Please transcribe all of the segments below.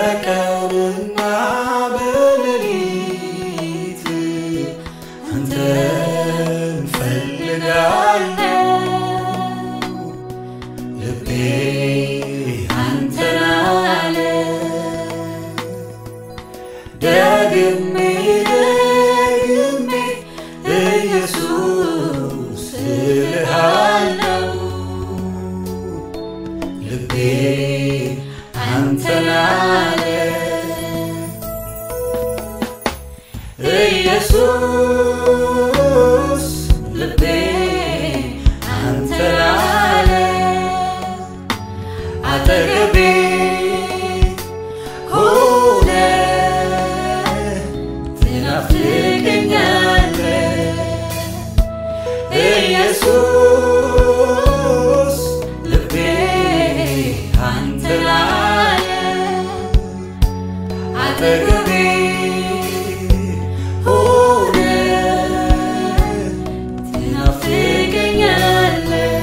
በቀንና በሌሊት አንተን ፈልጋለሁ ልቤ አንተን አለ ደግሜ ደግሜ ኢየሱስ እልሃለሁ ልቤ አንተን አለ ኢየሱስ ልቤ አንተን አለ አጠገቤ ሆነ ትናፍቀኛለህ ኢየሱስ ልቤ አንተን አለ አጠገቤ ሆነ ትናፍቀኛለህ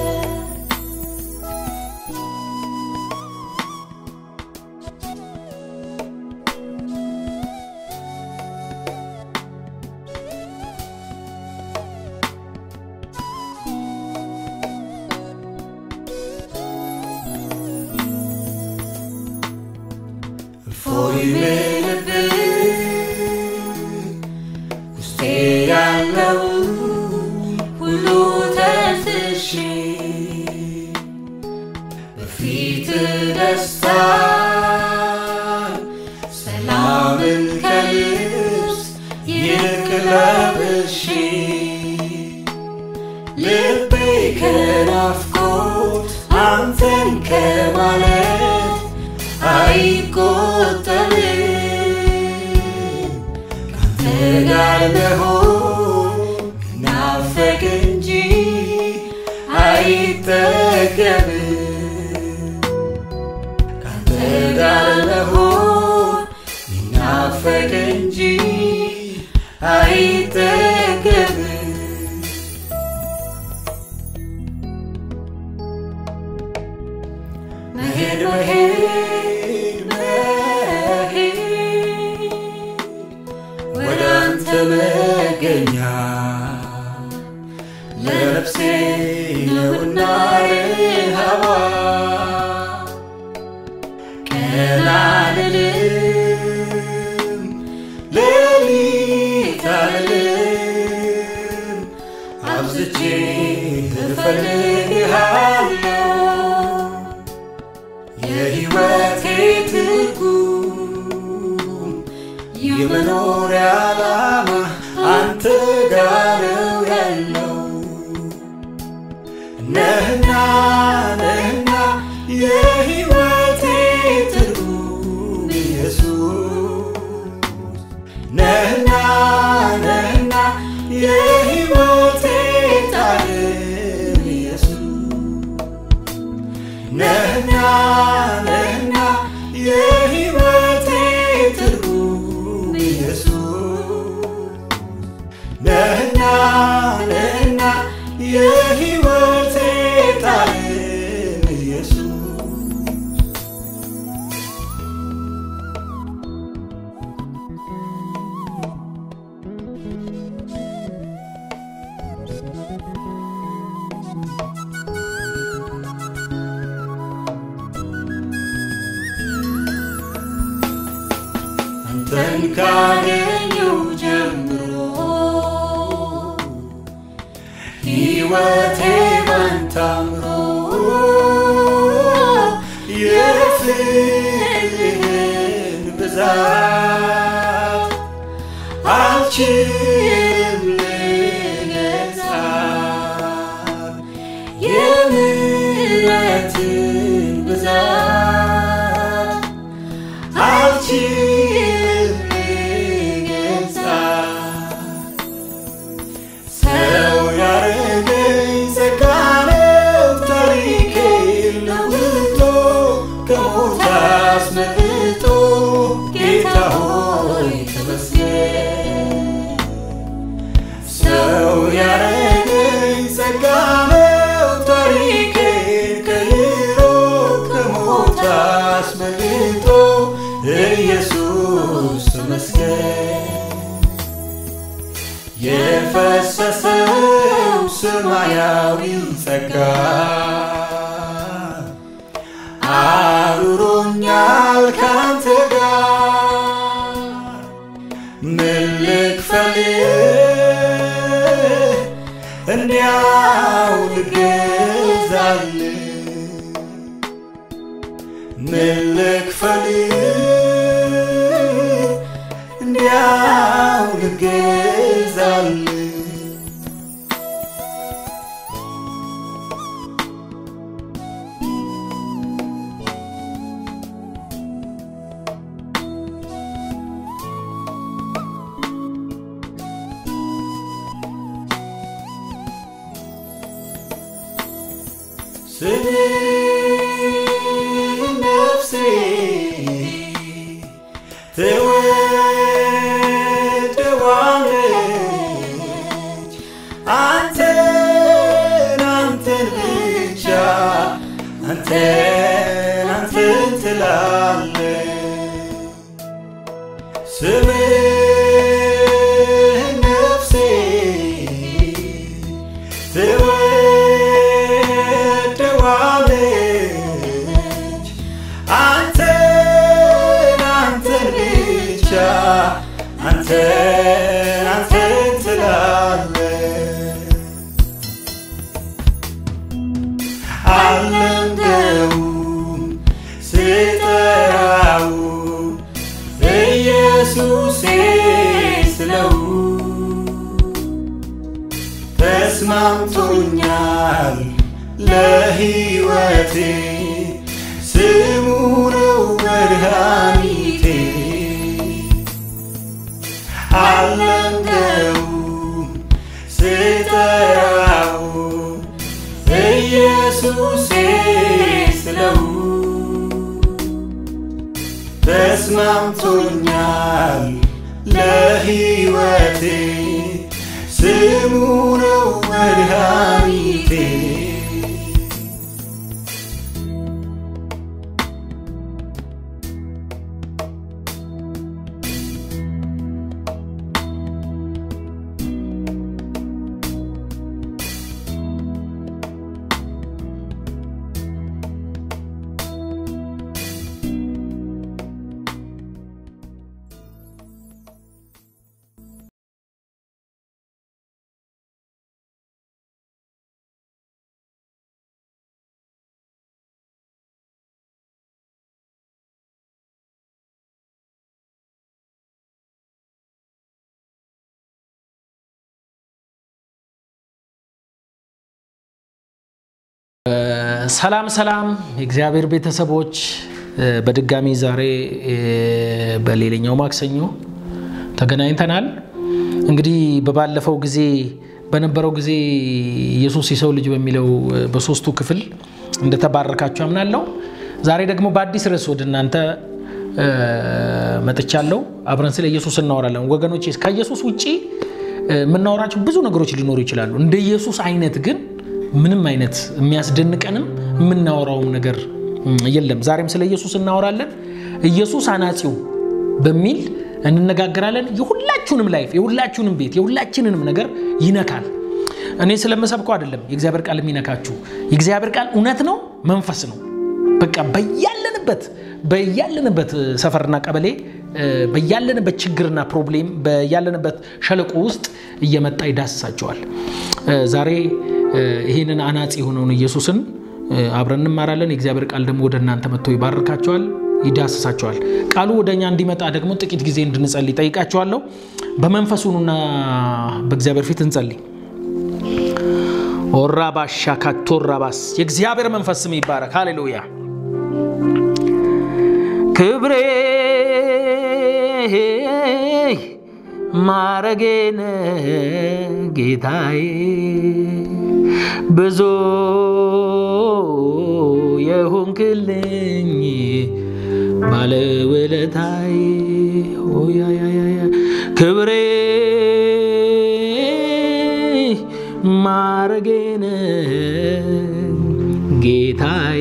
እፎይ ልልብህ ውስጤ ያለው ሁሉ ተንፍሼ በፊት ደስታ ሰላምን ከልብስ ይልቅ ለብሼ ልቤ ከናፍቆት አንተን ከማለት አይቆጠብም ካንተ ጋር መሆን ናፈቅ እንጂ አይጠገብም ካንተ ጋር መሆን ናፈቅ እንጂ አይጠገብም መሄድ መሄድ መሄድ ወደ አንተ መገኛ ለነፍሴ ነውና ረሃቧ ቀን አልልም ሌሊት አልልም አብዝቼ እፈልግሃለሁ የሕይወቴ ትርጉም የመኖሪያ ዓላማ አንተ ጋር ነው ያለው ነህና ነህና የሕይወቴ ትርጉም ኢየሱስ ነህና ነህና የሕይወቴ ጣዕም ኢየሱስ ነህና ነህና የሕይወቴ ትርጉም ኢየሱስ ነህና ነህና የሕይወቴ ጣዕም ኢየሱስ አንተን ካገኘው ጀምሮ ሕይወቴ ባንተ አምሮ የፍቅርህን ብዛት አልችልም ልገልጻት የምሕረትን ብዛት አልችልም ልገልጻት ሰው ያረገኝ ጸጋ ነው ታሪኬን ለውጦ ከሞት አስመልጦ ጌታ ሆይ ተመስገን ሰው ያረገኝ ጸጋ ነው ታሪኬን ቀይሮ ከሞት ሰማያዊ ጸጋ አኑሮኛል ካንተ ጋር ምን ልክፈልህ እንዲያው ልገዛልህ ምን ልክፈልህ እንዲያው ልገዛልህ ስለ ነፍሴ ትወደዋለች አንተን አንተን ብቻ አንተን አንተን ትላለች ስምህ ነፍሴ ትወደዋለች አንተን አንተን ብቻ አንተን አንተን ትላለች አልለምደውም ስጠራው ኢየሱሴ ስለው ተስማምቶኛል ለሕይወቴ ስሙ ነው መድኃኒቴ አልለምደውም ስጠራው ኢየሱሴ ስለው ተስማምቶኛል ለሕይወቴ ስሙ ነው መድኃኒቴ ሰላም ሰላም የእግዚአብሔር ቤተሰቦች በድጋሚ ዛሬ በሌላኛው ማክሰኞ ተገናኝተናል። እንግዲህ በባለፈው ጊዜ በነበረው ጊዜ ኢየሱስ የሰው ልጅ በሚለው በሶስቱ ክፍል እንደተባረካችሁ አምናለሁ። ዛሬ ደግሞ በአዲስ ርዕስ ወደ እናንተ መጥቻለሁ። አብረን ስለ ኢየሱስ እናወራለን። ወገኖች ከኢየሱስ ውጭ የምናወራቸው ብዙ ነገሮች ሊኖሩ ይችላሉ። እንደ ኢየሱስ አይነት ግን ምንም አይነት የሚያስደንቀንም የምናወራውም ነገር የለም። ዛሬም ስለ ኢየሱስ እናወራለን። ኢየሱስ አናጺው በሚል እንነጋገራለን። የሁላችሁንም ላይፍ፣ የሁላችሁንም ቤት፣ የሁላችንንም ነገር ይነካል። እኔ ስለምሰብከው አይደለም የእግዚአብሔር ቃል የሚነካችሁ። የእግዚአብሔር ቃል እውነት ነው፣ መንፈስ ነው። በቃ በያለንበት በያለንበት ሰፈርና ቀበሌ በያለንበት ችግርና ፕሮብሌም በያለንበት ሸለቆ ውስጥ እየመጣ ይዳስሳቸዋል። ዛሬ ይህንን አናጺ የሆነውን ኢየሱስን አብረን እንማራለን። የእግዚአብሔር ቃል ደግሞ ወደ እናንተ መጥቶ ይባርካቸዋል፣ ይዳስሳቸዋል። ቃሉ ወደ እኛ እንዲመጣ ደግሞ ጥቂት ጊዜ እንድንጸልይ ጠይቃቸዋለሁ። በመንፈሱኑና በእግዚአብሔር ፊት እንጸልይ። ኦራባሻ ካቶራባስ የእግዚአብሔር መንፈስ ስም ይባረክ። ሃሌሉያ ክብሬ ማረጌነ ጌታዬ ብዙ የሆንክልኝ ባለውለታዬ ክብሬ ማረጌነ ጌታዬ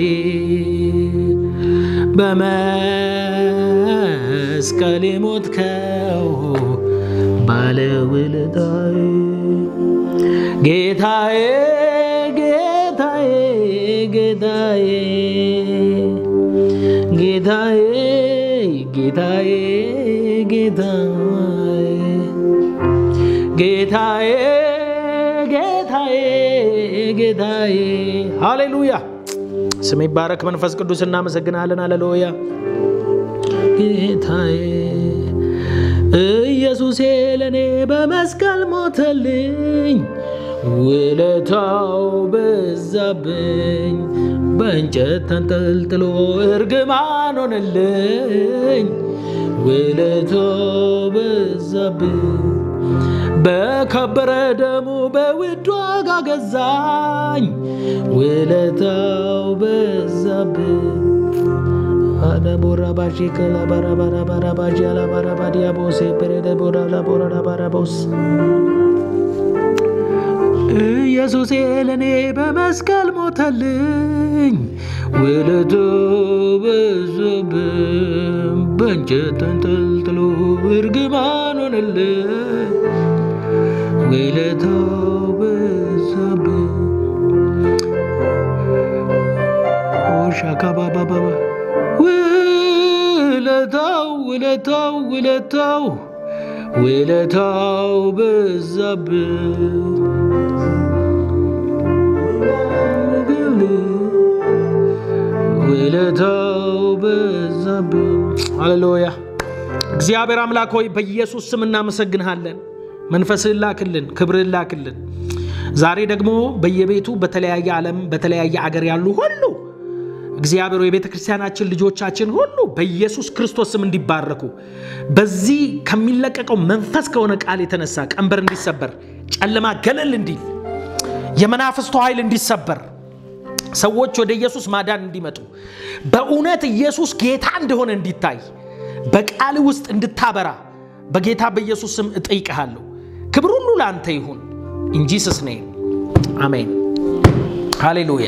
በመስቀል የሞትከው ባለውለታዬ ጌታዬ ጌታዬ ጌታዬ ጌታዬ ጌታዬ ጌታዬ ሃሌሉያ ስም ይባረክ መንፈስ ቅዱስ እናመሰግናለን ሃሌሉያ ጌታዬ ኢየሱሴ ለእኔ በመስቀል ሞተልኝ ውለታው በዛብኝ በእንጨት ተንጠልጥሎ እርግማን ሆነልኝ ውለታው በዛብኝ በከበረ ደሙ በውድ ዋጋ ገዛኝ ውለታው በዛብኝ አዳቦራ ባሺ ከላባራ ባራ ባራ ባጂ አላባራ ባዲያቦሴ ፔሬደ ቦራ ላቦራ ላባራቦስ ኢየሱሴ ለእኔ በመስቀል ሞተልኝ ውለቱ በዛብኝ በእንጨት ተንጠልጥሎ እርግማን ሆነልኝ ውለታው በዛብኝ ሻካባባባ ውለታው ውለታው ውለታው ውለታው በዛብኝ ውለታው በዛብኝ። ሃሌሉያ። እግዚአብሔር አምላክ ሆይ በኢየሱስ ስም እናመሰግንሃለን። መንፈስህን ላክልን፣ ክብርህን ላክልን። ዛሬ ደግሞ በየቤቱ በተለያየ ዓለም በተለያየ አገር ያሉ ሁሉ እግዚአብሔር የቤተ ክርስቲያናችን ልጆቻችን ሁሉ በኢየሱስ ክርስቶስ ስም እንዲባረኩ በዚህ ከሚለቀቀው መንፈስ ከሆነ ቃል የተነሳ ቀንበር እንዲሰበር፣ ጨለማ ገለል እንዲል፣ የመናፍስቱ ኃይል እንዲሰበር፣ ሰዎች ወደ ኢየሱስ ማዳን እንዲመጡ፣ በእውነት ኢየሱስ ጌታ እንደሆነ እንዲታይ፣ በቃል ውስጥ እንድታበራ በጌታ በኢየሱስ ስም እጠይቅሃለሁ። ክብር ሁሉ ለአንተ ይሁን። ኢንጂስስ ኔም አሜን። ሃሌሉያ።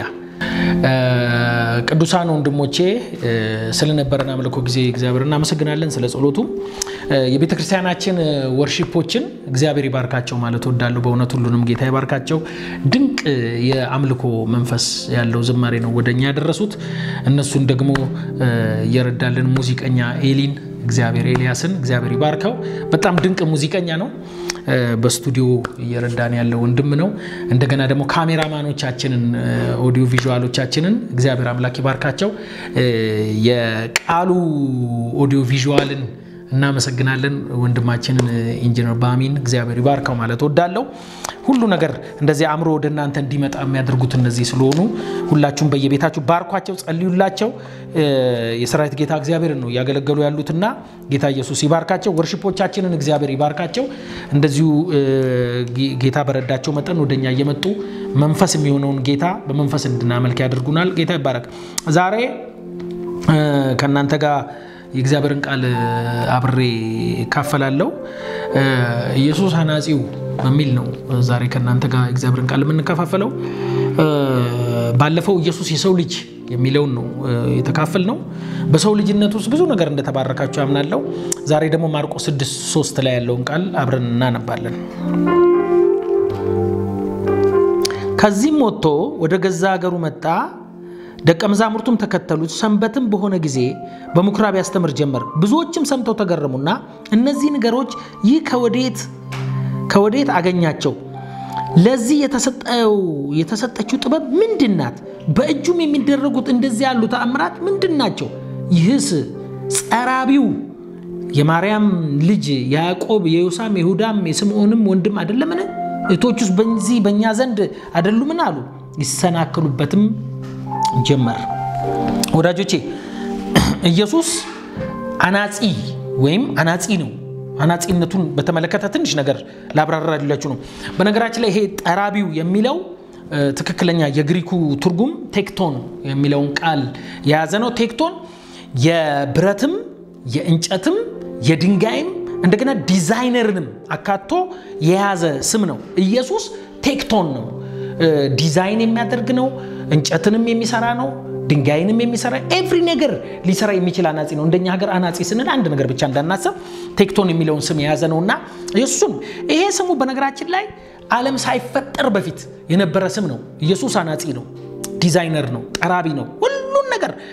ቅዱሳን ወንድሞቼ ስለነበረን አምልኮ ጊዜ እግዚአብሔር እናመሰግናለን። ስለ ጸሎቱም የቤተ ክርስቲያናችን ወርሺፖችን እግዚአብሔር ይባርካቸው ማለት ወዳለሁ። በእውነት ሁሉንም ጌታ ይባርካቸው። ድንቅ የአምልኮ መንፈስ ያለው ዝማሬ ነው ወደኛ ያደረሱት። እነሱን ደግሞ እየረዳልን ሙዚቀኛ ኤሊን እግዚአብሔር ኤልያስን እግዚአብሔር ይባርከው። በጣም ድንቅ ሙዚቀኛ ነው። በስቱዲዮ እየረዳን ያለው ወንድም ነው። እንደገና ደግሞ ካሜራማኖቻችንን ኦዲዮ ቪዥዋሎቻችንን እግዚአብሔር አምላክ ይባርካቸው። የቃሉ ኦዲዮ ቪዥዋልን እናመሰግናለን ወንድማችንን ኢንጂነር ባሚን እግዚአብሔር ይባርከው ማለት ወዳለው ሁሉ ነገር እንደዚህ አእምሮ ወደ እናንተ እንዲመጣ የሚያደርጉት እነዚህ ስለሆኑ ሁላችሁም በየቤታችሁ ባርኳቸው፣ ጸልዩላቸው። የሰራዊት ጌታ እግዚአብሔርን ነው እያገለገሉ ያሉትና ጌታ ኢየሱስ ይባርካቸው። ወርሽፖቻችንን እግዚአብሔር ይባርካቸው። እንደዚሁ ጌታ በረዳቸው መጠን ወደኛ እየመጡ መንፈስ የሚሆነውን ጌታ በመንፈስ እንድናመልክ ያደርጉናል። ጌታ ይባረክ። ዛሬ ከእናንተ ጋር የእግዚአብሔርን ቃል አብሬ እካፈላለሁ። ኢየሱስ አናጺው በሚል ነው ዛሬ ከእናንተ ጋር እግዚአብሔርን ቃል የምንከፋፈለው። ባለፈው ኢየሱስ የሰው ልጅ የሚለውን ነው የተካፈል ነው። በሰው ልጅነት ውስጥ ብዙ ነገር እንደተባረካችሁ ያምናለው። ዛሬ ደግሞ ማርቆስ 6 3 ላይ ያለውን ቃል አብረን እናነባለን። ከዚህም ወጥቶ ወደ ገዛ ሀገሩ መጣ። ደቀ መዛሙርቱም ተከተሉት። ሰንበትም በሆነ ጊዜ በምኩራብ ያስተምር ጀመር። ብዙዎችም ሰምተው ተገረሙና እነዚህ ነገሮች ይህ ከወዴት ከወዴት አገኛቸው? ለዚህ የተሰጠችው ጥበብ ምንድን ናት? በእጁም የሚደረጉት እንደዚህ ያሉ ተአምራት ምንድን ናቸው? ይህስ ጸራቢው የማርያም ልጅ ያዕቆብ፣ የዮሳም፣ የይሁዳም የስምዖንም ወንድም አይደለምን? እህቶቹስ በዚህ በእኛ ዘንድ አይደሉምን? አሉ። ይሰናክሉበትም ጀመር። ወዳጆቼ ኢየሱስ አናጺ ወይም አናጺ ነው። አናጺነቱን በተመለከተ ትንሽ ነገር ላብራራላችሁ ነው። በነገራችን ላይ ይሄ ጠራቢው የሚለው ትክክለኛ የግሪኩ ትርጉም ቴክቶን የሚለውን ቃል የያዘ ነው። ቴክቶን የብረትም የእንጨትም የድንጋይም እንደገና ዲዛይነርንም አካቶ የያዘ ስም ነው። ኢየሱስ ቴክቶን ነው። ዲዛይን የሚያደርግ ነው። እንጨትንም የሚሰራ ነው። ድንጋይንም የሚሰራ ኤቭሪ ነገር ሊሰራ የሚችል አናጺ ነው። እንደኛ ሀገር አናጺ ስንል አንድ ነገር ብቻ እንዳናስብ ቴክቶን የሚለውን ስም የያዘ ነው እና እሱም ይሄ ስሙ በነገራችን ላይ ዓለም ሳይፈጠር በፊት የነበረ ስም ነው። ኢየሱስ አናጺ ነው፣ ዲዛይነር ነው፣ ጠራቢ ነው። ሁሉን ነገር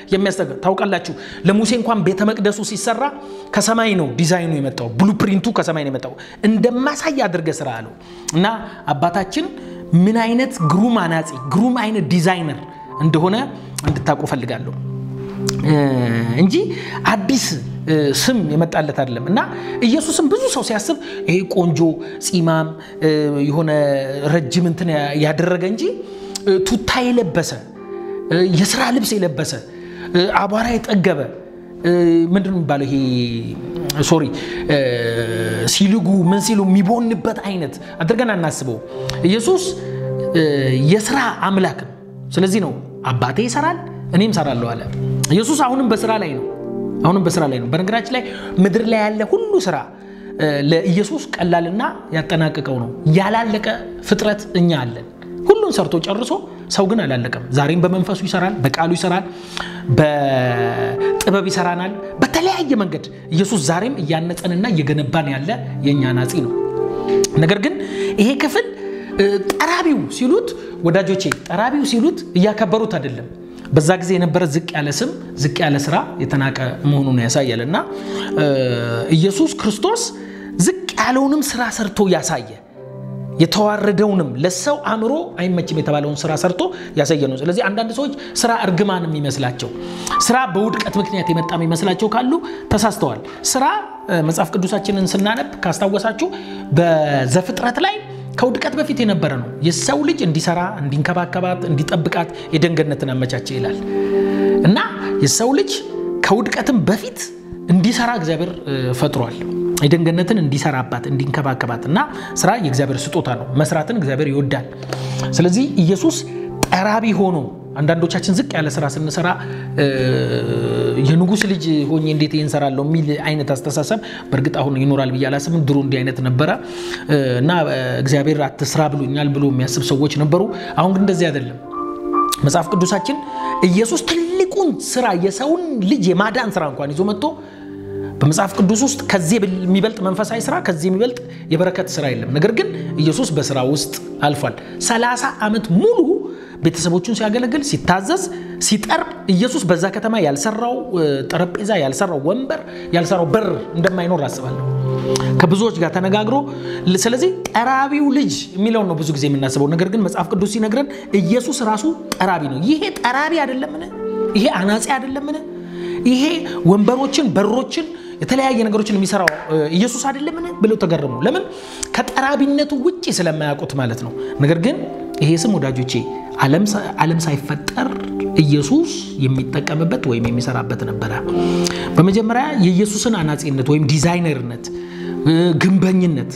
የሚያስጠጋ ታውቃላችሁ። ለሙሴ እንኳን ቤተ መቅደሱ ሲሰራ ከሰማይ ነው ዲዛይኑ የመጣው፣ ብሉፕሪንቱ ከሰማይ ነው የመጣው። እንደማሳይ አድርገህ ስራ አለው እና አባታችን ምን አይነት ግሩም አናጺ ግሩም አይነት ዲዛይነር እንደሆነ እንድታውቁ ፈልጋለሁ እንጂ አዲስ ስም የመጣለት አይደለም። እና ኢየሱስም ብዙ ሰው ሲያስብ ይሄ ቆንጆ ፂማም የሆነ ረጅም እንትን ያደረገ እንጂ ቱታ የለበሰ የስራ ልብስ የለበሰ አቧራ የጠገበ ምንድን ነው የሚባለው? ይሄ ሶሪ ሲልጉ ምን ሲሉ የሚቦንበት አይነት አድርገን አናስበው። ኢየሱስ የስራ አምላክ ነው። ስለዚህ ነው አባቴ ይሰራል እኔም እሰራለሁ አለ። ኢየሱስ አሁንም በስራ ላይ ነው። አሁንም በስራ ላይ ነው። በነገራችን ላይ ምድር ላይ ያለ ሁሉ ስራ ለኢየሱስ ቀላልና ያጠናቅቀው ነው። ያላለቀ ፍጥረት እኛ አለን። ሁሉን ሰርቶ ጨርሶ፣ ሰው ግን አላለቀም። ዛሬም በመንፈሱ ይሰራል፣ በቃሉ ይሰራል፣ በጥበብ ይሰራናል። በተለያየ መንገድ ኢየሱስ ዛሬም እያነጸንና እየገነባን ያለ የእኛ ናጺ ነው። ነገር ግን ይሄ ክፍል ጠራቢው ሲሉት ወዳጆቼ፣ ጠራቢው ሲሉት እያከበሩት አይደለም። በዛ ጊዜ የነበረ ዝቅ ያለ ስም ዝቅ ያለ ስራ የተናቀ መሆኑን ያሳያል። እና ኢየሱስ ክርስቶስ ዝቅ ያለውንም ስራ ሰርቶ ያሳየ የተዋረደውንም ለሰው አእምሮ አይመችም የተባለውን ስራ ሰርቶ ያሳየ ነው። ስለዚህ አንዳንድ ሰዎች ስራ እርግማን የሚመስላቸው ስራ በውድቀት ምክንያት የመጣ የሚመስላቸው ካሉ ተሳስተዋል። ስራ መጽሐፍ ቅዱሳችንን ስናነብ ካስታወሳችሁ በዘፍጥረት ላይ ከውድቀት በፊት የነበረ ነው። የሰው ልጅ እንዲሰራ፣ እንዲንከባከባት፣ እንዲጠብቃት የደንገነትን አመቻቸ ይላል እና የሰው ልጅ ከውድቀትም በፊት እንዲሰራ እግዚአብሔር ፈጥሯል። የደንገነትን እንዲሰራባት፣ እንዲንከባከባት እና ስራ የእግዚአብሔር ስጦታ ነው። መስራትን እግዚአብሔር ይወዳል። ስለዚህ ኢየሱስ ጠራቢ ሆኖ አንዳንዶቻችን ዝቅ ያለ ስራ ስንሰራ የንጉሥ ልጅ ሆኜ እንዴት ይህን እሰራለሁ የሚል አይነት አስተሳሰብ በእርግጥ አሁን ይኖራል ብዬ አላስብም። ድሮ እንዲህ አይነት ነበረ እና እግዚአብሔር አትስራ ብሎኛል ብሎ የሚያስብ ሰዎች ነበሩ። አሁን ግን እንደዚህ አይደለም። መጽሐፍ ቅዱሳችን ኢየሱስ ትልቁን ስራ የሰውን ልጅ የማዳን ስራ እንኳን ይዞ መጥቶ በመጽሐፍ ቅዱስ ውስጥ ከዚህ የሚበልጥ መንፈሳዊ ስራ ከዚህ የሚበልጥ የበረከት ስራ የለም። ነገር ግን ኢየሱስ በስራ ውስጥ አልፏል። ሰላሳ ዓመት ሙሉ ቤተሰቦቹን ሲያገለግል ሲታዘዝ ሲጠር ኢየሱስ በዛ ከተማ ያልሰራው ጠረጴዛ ያልሰራው ወንበር ያልሰራው በር እንደማይኖር አስባለሁ ከብዙዎች ጋር ተነጋግሮ ስለዚህ ጠራቢው ልጅ የሚለውን ነው ብዙ ጊዜ የምናስበው ነገር ግን መጽሐፍ ቅዱስ ሲነግረን ኢየሱስ ራሱ ጠራቢ ነው ይሄ ጠራቢ አይደለምን ይሄ አናጺ አይደለምን ይሄ ወንበሮችን በሮችን የተለያየ ነገሮችን የሚሰራው ኢየሱስ አይደለምን ብለው ተገረሙ ለምን ከጠራቢነቱ ውጭ ስለማያውቁት ማለት ነው ነገር ግን ይሄ ስም ወዳጆቼ ዓለም ሳይፈጠር ኢየሱስ የሚጠቀምበት ወይም የሚሰራበት ነበረ። በመጀመሪያ የኢየሱስን አናጺነት ወይም ዲዛይነርነት፣ ግንበኝነት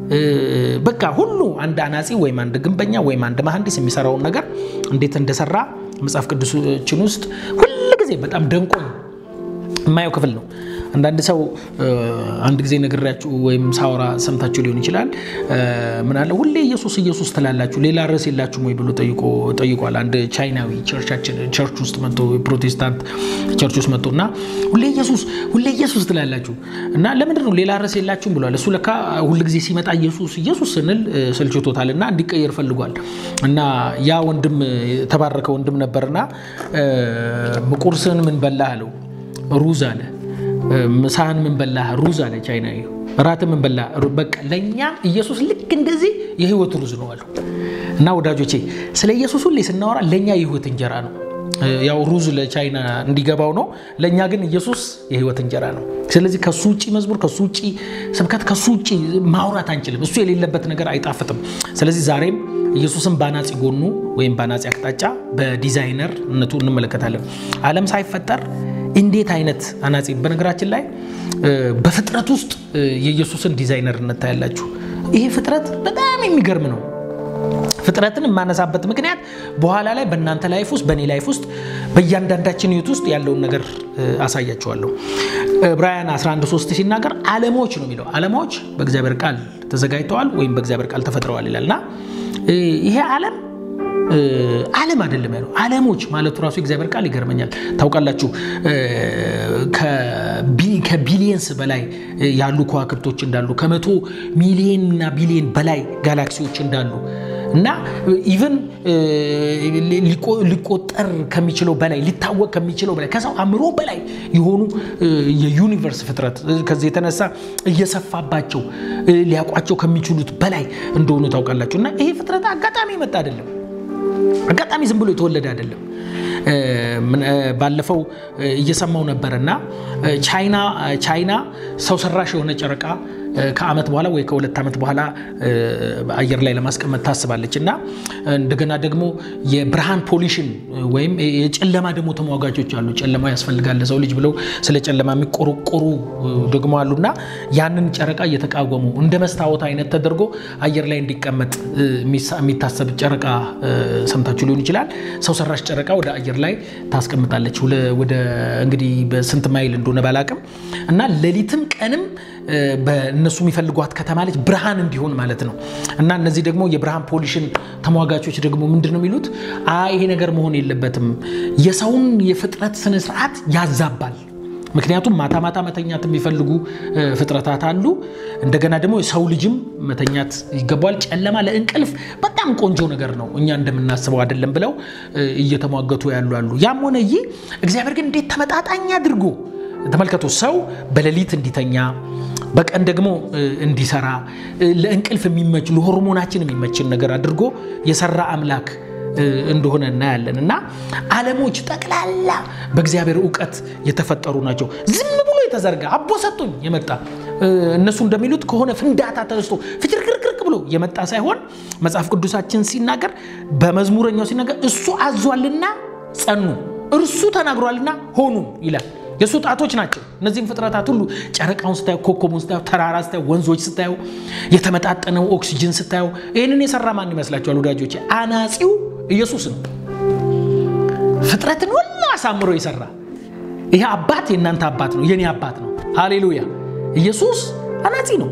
በቃ ሁሉ አንድ አናጺ ወይም አንድ ግንበኛ ወይም አንድ መሐንዲስ የሚሰራውን ነገር እንዴት እንደሰራ መጽሐፍ ቅዱሳችን ውስጥ ሁል ጊዜ በጣም ደንቆኝ የማየው ክፍል ነው። አንዳንድ ሰው አንድ ጊዜ ነግሬያችሁ ወይም ሳወራ ሰምታችሁ ሊሆን ይችላል። ምን አለ ሁሌ ኢየሱስ ኢየሱስ ትላላችሁ ሌላ ርዕስ የላችሁም ወይ ብሎ ጠይቋል። አንድ ቻይናዊ ቸርች ውስጥ መጥቶ ፕሮቴስታንት ቸርች ውስጥ መጥቶ እና ሁሌ ኢየሱስ ሁሌ ኢየሱስ ትላላችሁ እና ለምንድን ነው ሌላ ርዕስ የላችሁም ብሏል። እሱ ለካ ሁል ጊዜ ሲመጣ ኢየሱስ ኢየሱስ ስንል ሰልችቶታል እና እንዲቀየር ፈልጓል። እና ያ ወንድም የተባረከ ወንድም ነበርና ቁርስን ምን በላህ አለው። ሩዝ አለ። ምሳህን ምን በላህ? ሩዝ አለ ቻይናዊ። እራትን ምን በላህ? በቃ ለእኛ ኢየሱስ ልክ እንደዚህ የህይወት ሩዝ ነው አሉ። እና ወዳጆቼ ስለ ኢየሱስ ሁሌ ስናወራ ለእኛ የህይወት እንጀራ ነው። ያው ሩዝ ለቻይና እንዲገባው ነው፣ ለእኛ ግን ኢየሱስ የህይወት እንጀራ ነው። ስለዚህ ከሱ ውጭ መዝሙር፣ ከሱ ውጭ ስብከት፣ ከሱ ውጭ ማውራት አንችልም። እሱ የሌለበት ነገር አይጣፍጥም። ስለዚህ ዛሬም ኢየሱስን በአናጺ ጎኑ ወይም በአናጺ አቅጣጫ በዲዛይነርነቱ እንመለከታለን። ዓለም ሳይፈጠር እንዴት አይነት አናጺ! በነገራችን ላይ በፍጥረት ውስጥ የኢየሱስን ዲዛይነርነት ታያላችሁ። ይሄ ፍጥረት በጣም የሚገርም ነው። ፍጥረትን የማነሳበት ምክንያት በኋላ ላይ በእናንተ ላይፍ ውስጥ በእኔ ላይፍ ውስጥ በእያንዳንዳችን ህይወት ውስጥ ያለውን ነገር አሳያቸዋለሁ። ዕብራውያን 11፥3 ሲናገር ዓለሞች ነው የሚለው። ዓለሞች በእግዚአብሔር ቃል ተዘጋጅተዋል ወይም በእግዚአብሔር ቃል ተፈጥረዋል ይላል እና ይሄ ዓለም ዓለም አይደለም ያለው ዓለሞች ማለቱ ራሱ የእግዚአብሔር ቃል ይገርመኛል። ታውቃላችሁ ከቢሊየንስ በላይ ያሉ ከዋክብቶች እንዳሉ ከመቶ ሚሊየንና ቢሊየን በላይ ጋላክሲዎች እንዳሉ እና ኢቨን ሊቆጠር ከሚችለው በላይ ሊታወቅ ከሚችለው በላይ ከሰው አእምሮ በላይ የሆኑ የዩኒቨርስ ፍጥረት ከዚህ የተነሳ እየሰፋባቸው ሊያውቋቸው ከሚችሉት በላይ እንደሆኑ ታውቃላችሁ። እና ይሄ ፍጥረት አጋጣሚ የመጣ አይደለም። አጋጣሚ ዝም ብሎ የተወለደ አይደለም። ባለፈው እየሰማው ነበር እና ቻይና ሰው ሰራሽ የሆነ ጨረቃ ከዓመት በኋላ ወይ ከሁለት ዓመት በኋላ አየር ላይ ለማስቀመጥ ታስባለች እና እንደገና ደግሞ የብርሃን ፖሊሽን ወይም የጨለማ ደግሞ ተሟጋቾች አሉ። ጨለማ ያስፈልጋል ለሰው ልጅ ብለው ስለ ጨለማ የሚቆረቆሩ ደግሞ አሉና ያንን ጨረቃ እየተቃወሙ እንደ መስታወት አይነት ተደርጎ አየር ላይ እንዲቀመጥ የሚታሰብ ጨረቃ ሰምታችሁ ሊሆን ይችላል። ሰው ሰራሽ ጨረቃ ወደ አየር ላይ ታስቀምጣለች። ወደ እንግዲህ በስንት ማይል እንደሆነ ባላቅም እና ሌሊትም ቀንም በእነሱ የሚፈልጓት ከተማ ልጅ ብርሃን እንዲሆን ማለት ነው። እና እነዚህ ደግሞ የብርሃን ፖሊሽን ተሟጋቾች ደግሞ ምንድን ነው የሚሉት? አይ ይሄ ነገር መሆን የለበትም የሰውን የፍጥረት ስነስርዓት ያዛባል። ምክንያቱም ማታ ማታ መተኛት የሚፈልጉ ፍጥረታት አሉ። እንደገና ደግሞ የሰው ልጅም መተኛት ይገባዋል። ጨለማ ለእንቅልፍ በጣም ቆንጆ ነገር ነው፣ እኛ እንደምናስበው አይደለም ብለው እየተሟገቱ ያሉ አሉ። ያም ሆነ ይህ እግዚአብሔር ግን እንዴት ተመጣጣኝ አድርጎ ተመልከቱ፣ ሰው በሌሊት እንዲተኛ በቀን ደግሞ እንዲሰራ ለእንቅልፍ የሚመች ለሆርሞናችን የሚመችን ነገር አድርጎ የሰራ አምላክ እንደሆነ እናያለን። እና ዓለሞች ጠቅላላ በእግዚአብሔር እውቀት የተፈጠሩ ናቸው። ዝም ብሎ የተዘርጋ አቦ ሰጡኝ የመጣ እነሱ እንደሚሉት ከሆነ ፍንዳታ ተነስቶ ፍጭርቅርቅርቅ ብሎ የመጣ ሳይሆን መጽሐፍ ቅዱሳችን ሲናገር በመዝሙረኛው ሲናገር እሱ አዟልና ጸኑ፣ እርሱ ተናግሯልና ሆኑ ይላል። የእሱ ጣቶች ናቸው። እነዚህም ፍጥረታት ሁሉ ጨረቃውን ስታየው፣ ኮከቡን ስታየው፣ ተራራ ስታየው፣ ወንዞች ስታየው፣ የተመጣጠነው ኦክሲጅን ስታየው፣ ይህንን የሰራ ማን ይመስላችኋል ወዳጆች? አናጺው ኢየሱስ ነው። ፍጥረትን ሁሉ አሳምሮ የሰራ ይሄ አባት የእናንተ አባት ነው፣ የኔ አባት ነው። ሃሌሉያ! ኢየሱስ አናጺ ነው።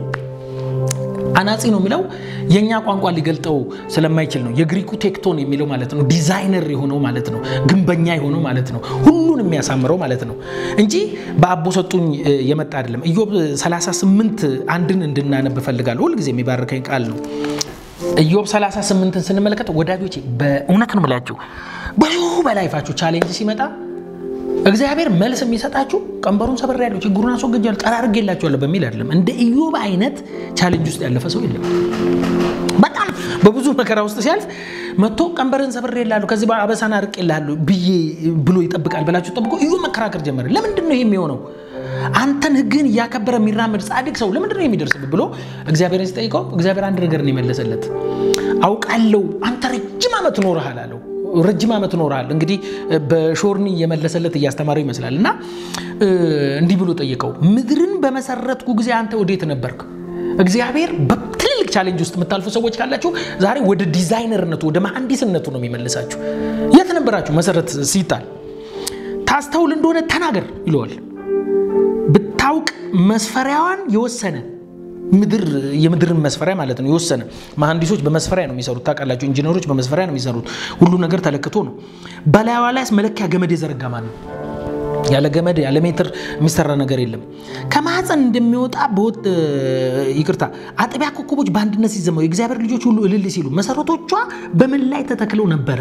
አናጺ ነው የሚለው የእኛ ቋንቋ ሊገልጠው ስለማይችል ነው። የግሪኩ ቴክቶን የሚለው ማለት ነው። ዲዛይነር የሆነው ማለት ነው። ግንበኛ የሆነው ማለት ነው። ሁሉን የሚያሳምረው ማለት ነው እንጂ በአቦ ሰጡኝ የመጣ አይደለም። ኢዮብ 38 አንድን እንድናነብ እፈልጋለሁ። ሁልጊዜ የሚባርከኝ ቃል ነው። ኢዮብ 38ን ስንመለከት ወዳጆቼ በእውነት ነው የምላችሁ ብዙ በላይፋችሁ ቻሌንጅ ሲመጣ እግዚአብሔር መልስ የሚሰጣችሁ ቀንበሩን ሰብሬያለሁ፣ ችግሩን አስወግጃለሁ፣ ጠራርጌላችኋለሁ በሚል አይደለም። እንደ ኢዮብ አይነት ቻሌንጅ ውስጥ ያለፈ ሰው የለም። በጣም በብዙ መከራ ውስጥ ሲያልፍ መጥቶ ቀንበርን ሰብሬልሃለሁ፣ ከዚህ አበሳን አርቄልሃለሁ ብዬ ብሎ ይጠብቃል ብላችሁ ጠብቆ ኢዮብ መከራከር ጀመረ። ለምንድን ነው ይሄ የሚሆነው? አንተን ሕግህን እያከበረ የሚራመድ ጻድቅ ሰው ለምንድን ነው የሚደርስብህ ብሎ እግዚአብሔርን ሲጠይቀው እግዚአብሔር አንድ ነገር ነው የመለሰለት። አውቃለሁ አንተ ረጅም ዓመት ኖረሃል አለው ረጅም ዓመት ኖረሃል። እንግዲህ በሾርኒ እየመለሰለት እያስተማረው ይመስላል። እና እንዲህ ብሎ ጠየቀው፣ ምድርን በመሰረትኩ ጊዜ አንተ ወዴት ነበርክ? እግዚአብሔር በትልልቅ ቻሌንጅ ውስጥ የምታልፉ ሰዎች ካላችሁ ዛሬ ወደ ዲዛይነርነቱ ወደ መሐንዲስነቱ ነው የሚመልሳችሁ። የት ነበራችሁ መሰረት ሲጣል? ታስተውል እንደሆነ ተናገር ይለዋል። ብታውቅ መስፈሪያዋን የወሰነ ምድር የምድርን መስፈሪያ ማለት ነው የወሰነ። መሐንዲሶች በመስፈሪያ ነው የሚሰሩት ታውቃላችሁ። ኢንጂነሮች በመስፈሪያ ነው የሚሰሩት። ሁሉ ነገር ተለክቶ ነው። በላይዋ ላይ መለኪያ ገመድ የዘረጋ ማን ነው? ያለ ገመድ ያለ ሜትር የሚሰራ ነገር የለም። ከማህፀን እንደሚወጣ ይቅርታ፣ አጥቢያ ኮከቦች በአንድነት ሲዘመሩ የእግዚአብሔር ልጆች ሁሉ እልል ሲሉ መሰረቶቿ በምን ላይ ተተክለው ነበረ?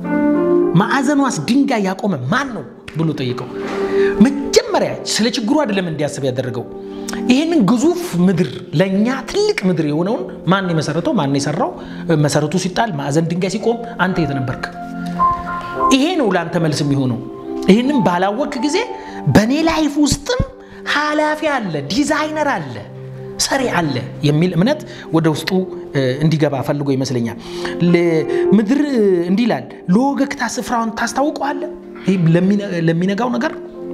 ማዕዘኗስ ድንጋይ ያቆመ ማን ነው ብሎ ጠይቀው። መጀመሪያ ስለ ችግሩ አይደለም እንዲያስብ ያደረገው ይህንን ግዙፍ ምድር ለእኛ ትልቅ ምድር የሆነውን ማን የመሰረተው? ማን የሰራው? መሰረቱ ሲጣል ማዕዘን ድንጋይ ሲቆም አንተ የት ነበርክ? ይሄ ነው ለአንተ መልስ የሚሆነው። ይህንም ባላወቅ ጊዜ በእኔ ላይፍ ውስጥም ኃላፊ አለ፣ ዲዛይነር አለ፣ ሰሪ አለ የሚል እምነት ወደ ውስጡ እንዲገባ ፈልጎ ይመስለኛል። ምድር እንዲህ ይላል፣ ለወገግታ ስፍራውን ታስታውቀዋለህ። ይህ ለሚነጋው ነገር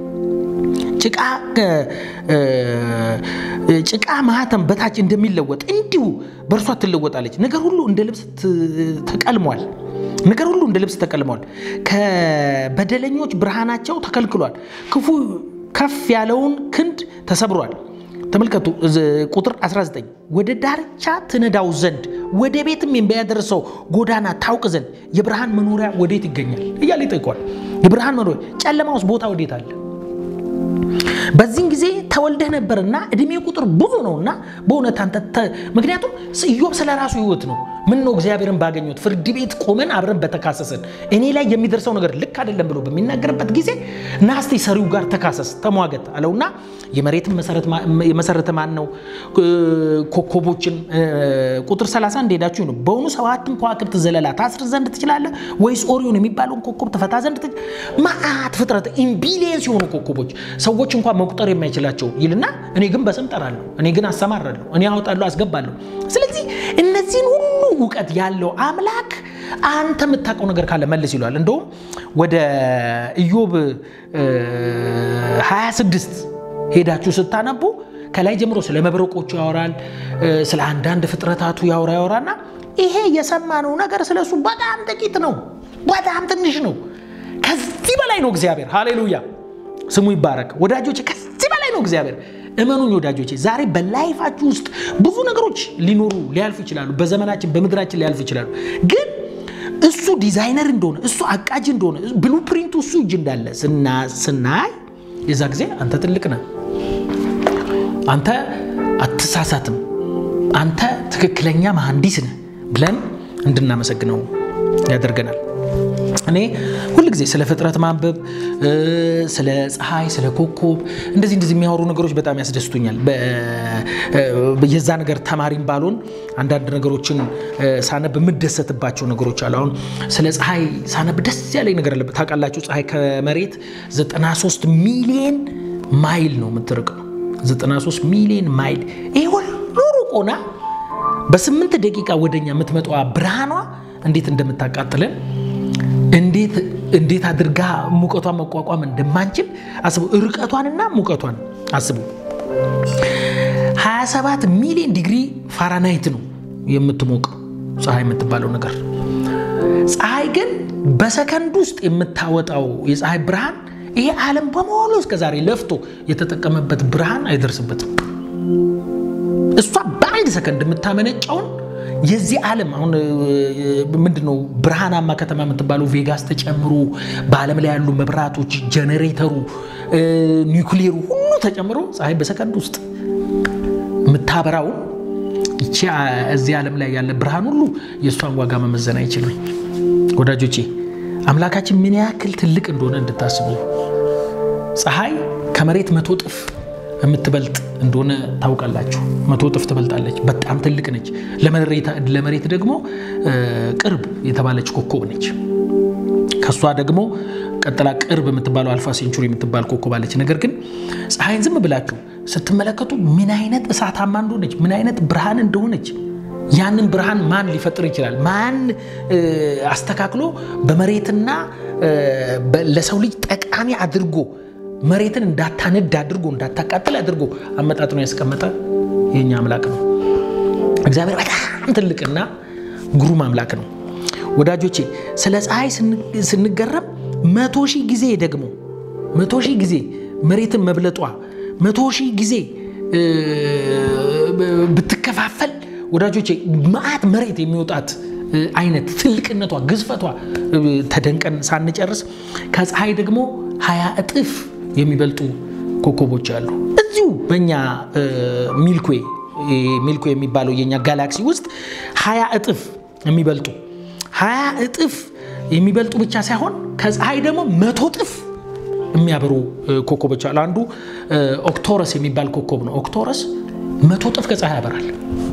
ጭቃ ማህተም በታች እንደሚለወጥ እንዲሁ በእርሷ ትለወጣለች። ነገር ሁሉ እንደ ልብስ ተቀልሟል። ነገር ሁሉ እንደ ልብስ ተቀልሟል። ከበደለኞች ብርሃናቸው ተከልክሏል። ክፉ ከፍ ያለውን ክንድ ተሰብሯል። ተመልከቱ ቁጥር 19 ወደ ዳርቻ ትነዳው ዘንድ ወደ ቤትም የሚያደርሰው ጎዳና ታውቅ ዘንድ የብርሃን መኖሪያ ወዴት ይገኛል እያለ ይጠይቋል። የብርሃን መኖሪያ ጨለማ ውስጥ ቦታ ወዴት አለ? በዚህን ጊዜ ተወልደህ ነበርና እድሜ ቁጥር ብዙ ነውና በእውነት አንተ ምክንያቱም ኢዮብ ስለ ራሱ ህይወት ነው ምን ነው እግዚአብሔርን ባገኘሁት ፍርድ ቤት ቆመን አብረን በተካሰስን እኔ ላይ የሚደርሰው ነገር ልክ አይደለም ብሎ በሚናገርበት ጊዜ ናስቲ ሰሪው ጋር ተካሰስ ተሟገት አለውና የመሬትን የመሰረተ ማን ነው? ኮከቦችን ቁጥር 30 እንደሄዳችሁ ነው። በእውኑ ሰባትን ከዋክብት ዘለላ ታስር ዘንድ ትችላለህ ወይስ ኦሪዮን የሚባለውን ኮከብ ትፈታ ዘንድ ትችላለህ? መዓት ፍጥረት ኢምቢሊየንስ የሆኑ ኮከቦች ሰዎች እንኳን መቁጠር የማይችላቸው ይልና እኔ ግን በስም ጠራለሁ፣ እኔ ግን አሰማራለሁ፣ እኔ አወጣለሁ፣ አስገባለሁ። ስለዚህ እነዚህን ሁሉ እውቀት ያለው አምላክ አንተ የምታውቀው ነገር ካለ መልስ ይለዋል። እንደውም ወደ ኢዮብ 26 ሄዳችሁ ስታነቡ ከላይ ጀምሮ ስለ መብረቆቹ ያወራል፣ ስለ አንዳንድ ፍጥረታቱ ያወራ ያወራና ይሄ የሰማነው ነገር ስለሱ በጣም ጥቂት ነው፣ በጣም ትንሽ ነው። ከዚህ በላይ ነው እግዚአብሔር። ሃሌሉያ ስሙ ይባረክ ወዳጆች፣ ከዚህ በላይ ነው እግዚአብሔር። እመኑኝ ወዳጆቼ፣ ዛሬ በላይፋችሁ ውስጥ ብዙ ነገሮች ሊኖሩ ሊያልፉ ይችላሉ። በዘመናችን በምድራችን ሊያልፉ ይችላሉ። ግን እሱ ዲዛይነር እንደሆነ እሱ አቃጅ እንደሆነ ብሉ ፕሪንቱ እሱ እጅ እንዳለ ስናይ የዛ ጊዜ አንተ ትልቅ ነህ፣ አንተ አትሳሳትም፣ አንተ ትክክለኛ መሐንዲስ ነህ ብለን እንድናመሰግነው ያደርገናል። እኔ ሁል ጊዜ ስለ ፍጥረት ማንበብ፣ ስለ ፀሐይ፣ ስለ ኮከብ እንደዚህ እንደዚህ የሚያወሩ ነገሮች በጣም ያስደስቱኛል። የዛ ነገር ተማሪም ባልሆን አንዳንድ ነገሮችን ሳነብ የምደሰትባቸው ነገሮች አሉ። አሁን ስለ ፀሐይ ሳነብ ደስ ያለኝ ነገር አለበት። ታውቃላችሁ ፀሐይ ከመሬት 93 ሚሊየን ማይል ነው የምትርቀው። 93 ሚሊየን ማይል ይህ ሁሉ ሩቅ ሆና በስምንት ደቂቃ ወደኛ የምትመጣዋ ብርሃኗ እንዴት እንደምታቃጥለን እንዴት አድርጋ ሙቀቷን መቋቋም እንደማንችል አስቡ። ርቀቷንና ሙቀቷን አስቡ። 27 ሚሊዮን ዲግሪ ፋራናይት ነው የምትሞቀው ፀሐይ የምትባለው ነገር። ፀሐይ ግን በሰከንድ ውስጥ የምታወጣው የፀሐይ ብርሃን ይሄ ዓለም በሙሉ እስከዛሬ ለፍቶ የተጠቀመበት ብርሃን አይደርስበትም። እሷ በአንድ ሰከንድ የምታመነጨውን የዚህ ዓለም አሁን ምንድነው ብርሃናማ ከተማ የምትባለው ቬጋስ ተጨምሮ በዓለም ላይ ያሉ መብራቶች፣ ጀኔሬተሩ፣ ኒውክሌሩ ሁሉ ተጨምሮ ፀሐይ በሰከንድ ውስጥ የምታበራውን ይቺ እዚህ ዓለም ላይ ያለ ብርሃን ሁሉ የእሷን ዋጋ መመዘን አይችልም። ወዳጆቼ አምላካችን ምን ያክል ትልቅ እንደሆነ እንድታስቡ ፀሐይ ከመሬት መቶ ጥፍ የምትበልጥ እንደሆነ ታውቃላችሁ። መቶ እጥፍ ትበልጣለች። በጣም ትልቅ ነች። ለመሬት ደግሞ ቅርብ የተባለች ኮከብ ነች። ከእሷ ደግሞ ቀጥላ ቅርብ የምትባለው አልፋ ሴንቹሪ የምትባል ኮከብ አለች። ነገር ግን ፀሐይን ዝም ብላችሁ ስትመለከቱ ምን አይነት እሳታማ እንደሆነች፣ ምን አይነት ብርሃን እንደሆነች ያንን ብርሃን ማን ሊፈጥር ይችላል? ማን አስተካክሎ በመሬትና ለሰው ልጅ ጠቃሚ አድርጎ መሬትን እንዳታነድ አድርጎ እንዳታቃጥል አድርጎ አመጣጥኖ ያስቀመጠ የኛ አምላክ ነው። እግዚአብሔር በጣም ትልቅና ግሩም አምላክ ነው። ወዳጆቼ ስለ ፀሐይ ስንገረም መቶ ሺህ ጊዜ ደግሞ መቶ ሺህ ጊዜ መሬትን መብለጧ መቶ ሺህ ጊዜ ብትከፋፈል ወዳጆቼ መዓት መሬት የሚወጣት አይነት ትልቅነቷ፣ ግዝፈቷ ተደንቀን ሳንጨርስ ከፀሐይ ደግሞ ሀያ እጥፍ የሚበልጡ ኮከቦች አሉ። እዚሁ በእኛ ሚልክዌ ሚልክዌ የሚባለው የኛ ጋላክሲ ውስጥ ሀያ እጥፍ የሚበልጡ ሀያ እጥፍ የሚበልጡ ብቻ ሳይሆን ከፀሐይ ደግሞ መቶ እጥፍ የሚያበሩ ኮከቦች አሉ። አንዱ ኦክቶረስ የሚባል ኮከብ ነው። ኦክቶረስ መቶ እጥፍ ከፀሐይ ያበራል።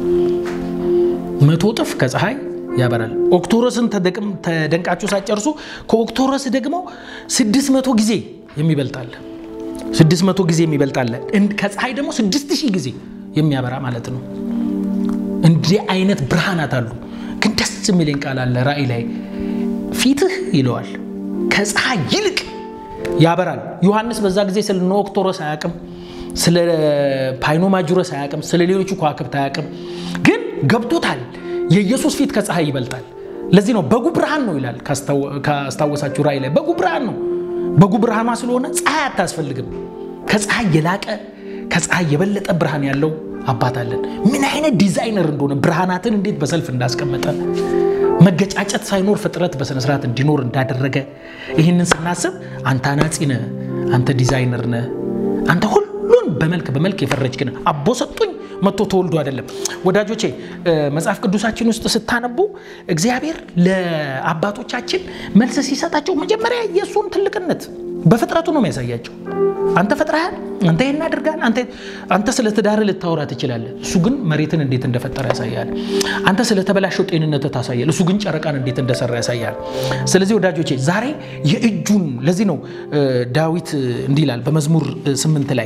መቶ እጥፍ ከፀሐይ ያበራል። ኦክቶረስን ተደንቃችሁ ሳጨርሱ ከኦክቶረስ ደግሞ ስድስት መቶ ጊዜ የሚበልጣል። ስድስት መቶ ጊዜ የሚበልጣለ ከፀሐይ ደግሞ ስድስት ሺህ ጊዜ የሚያበራ ማለት ነው። እንዲህ አይነት ብርሃናት አሉ። ግን ደስ የሚለኝ ቃል አለ ራእይ ላይ ፊትህ ይለዋል ከፀሐይ ይልቅ ያበራል። ዮሐንስ በዛ ጊዜ ስለ ኖክቶረስ አያውቅም፣ ስለ ፓይኖማጁረስ አያውቅም፣ ስለ ሌሎቹ ከዋክብት አያውቅም። ግን ገብቶታል የኢየሱስ ፊት ከፀሐይ ይበልጣል። ለዚህ ነው በጉ ብርሃን ነው ይላል። ካስታወሳችሁ ራእይ ላይ በጉ ብርሃን ነው። በጉ ብርሃኗ ስለሆነ ፀሐይ አታስፈልግም። ከፀሐይ የላቀ ከፀሐይ የበለጠ ብርሃን ያለው አባት አለን። ምን አይነት ዲዛይነር እንደሆነ ብርሃናትን እንዴት በሰልፍ እንዳስቀመጠ መገጫጨት ሳይኖር ፍጥረት በስነስርዓት እንዲኖር እንዳደረገ ይህንን ስናስብ አንተ አናጺ ነህ፣ አንተ ዲዛይነር ነህ፣ አንተ ሁሉን በመልክ በመልክ የፈረጅክ ነህ። አቦ ሰጡኝ መጥቶ ተወልዶ አይደለም። ወዳጆቼ መጽሐፍ ቅዱሳችን ውስጥ ስታነቡ እግዚአብሔር ለአባቶቻችን መልስ ሲሰጣቸው መጀመሪያ የእሱን ትልቅነት በፍጥረቱ ነው የሚያሳያቸው። አንተ ፈጥረሃል፣ አንተ ይህን አድርጋል፣ አንተ ስለ ትዳር ልታወራ ትችላለህ። እሱ ግን መሬትን እንዴት እንደፈጠረ ያሳያል። አንተ ስለተበላሸው ጤንነት ታሳያል። እሱ ግን ጨረቃን እንዴት እንደሰራ ያሳያል። ስለዚህ ወዳጆቼ ዛሬ የእጁን ለዚህ ነው ዳዊት እንዲህ ይላል በመዝሙር ስምንት ላይ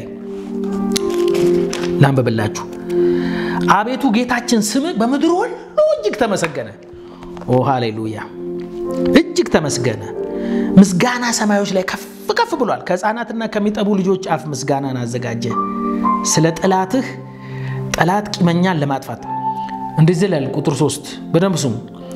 ላንበብላችሁ። አቤቱ ጌታችን ስም በምድር ሁሉ እጅግ ተመሰገነ። ኦ ሃሌሉያ! እጅግ ተመስገነ። ምስጋና ሰማዮች ላይ ከፍ ከፍ ብሏል። ከሕፃናትና ከሚጠቡ ልጆች አፍ ምስጋናን አዘጋጀ። ስለ ጠላትህ ጠላት ቂመኛን ለማጥፋት እንደዚህ ይላል። ቁጥር ሶስት በደንብ ስሙ።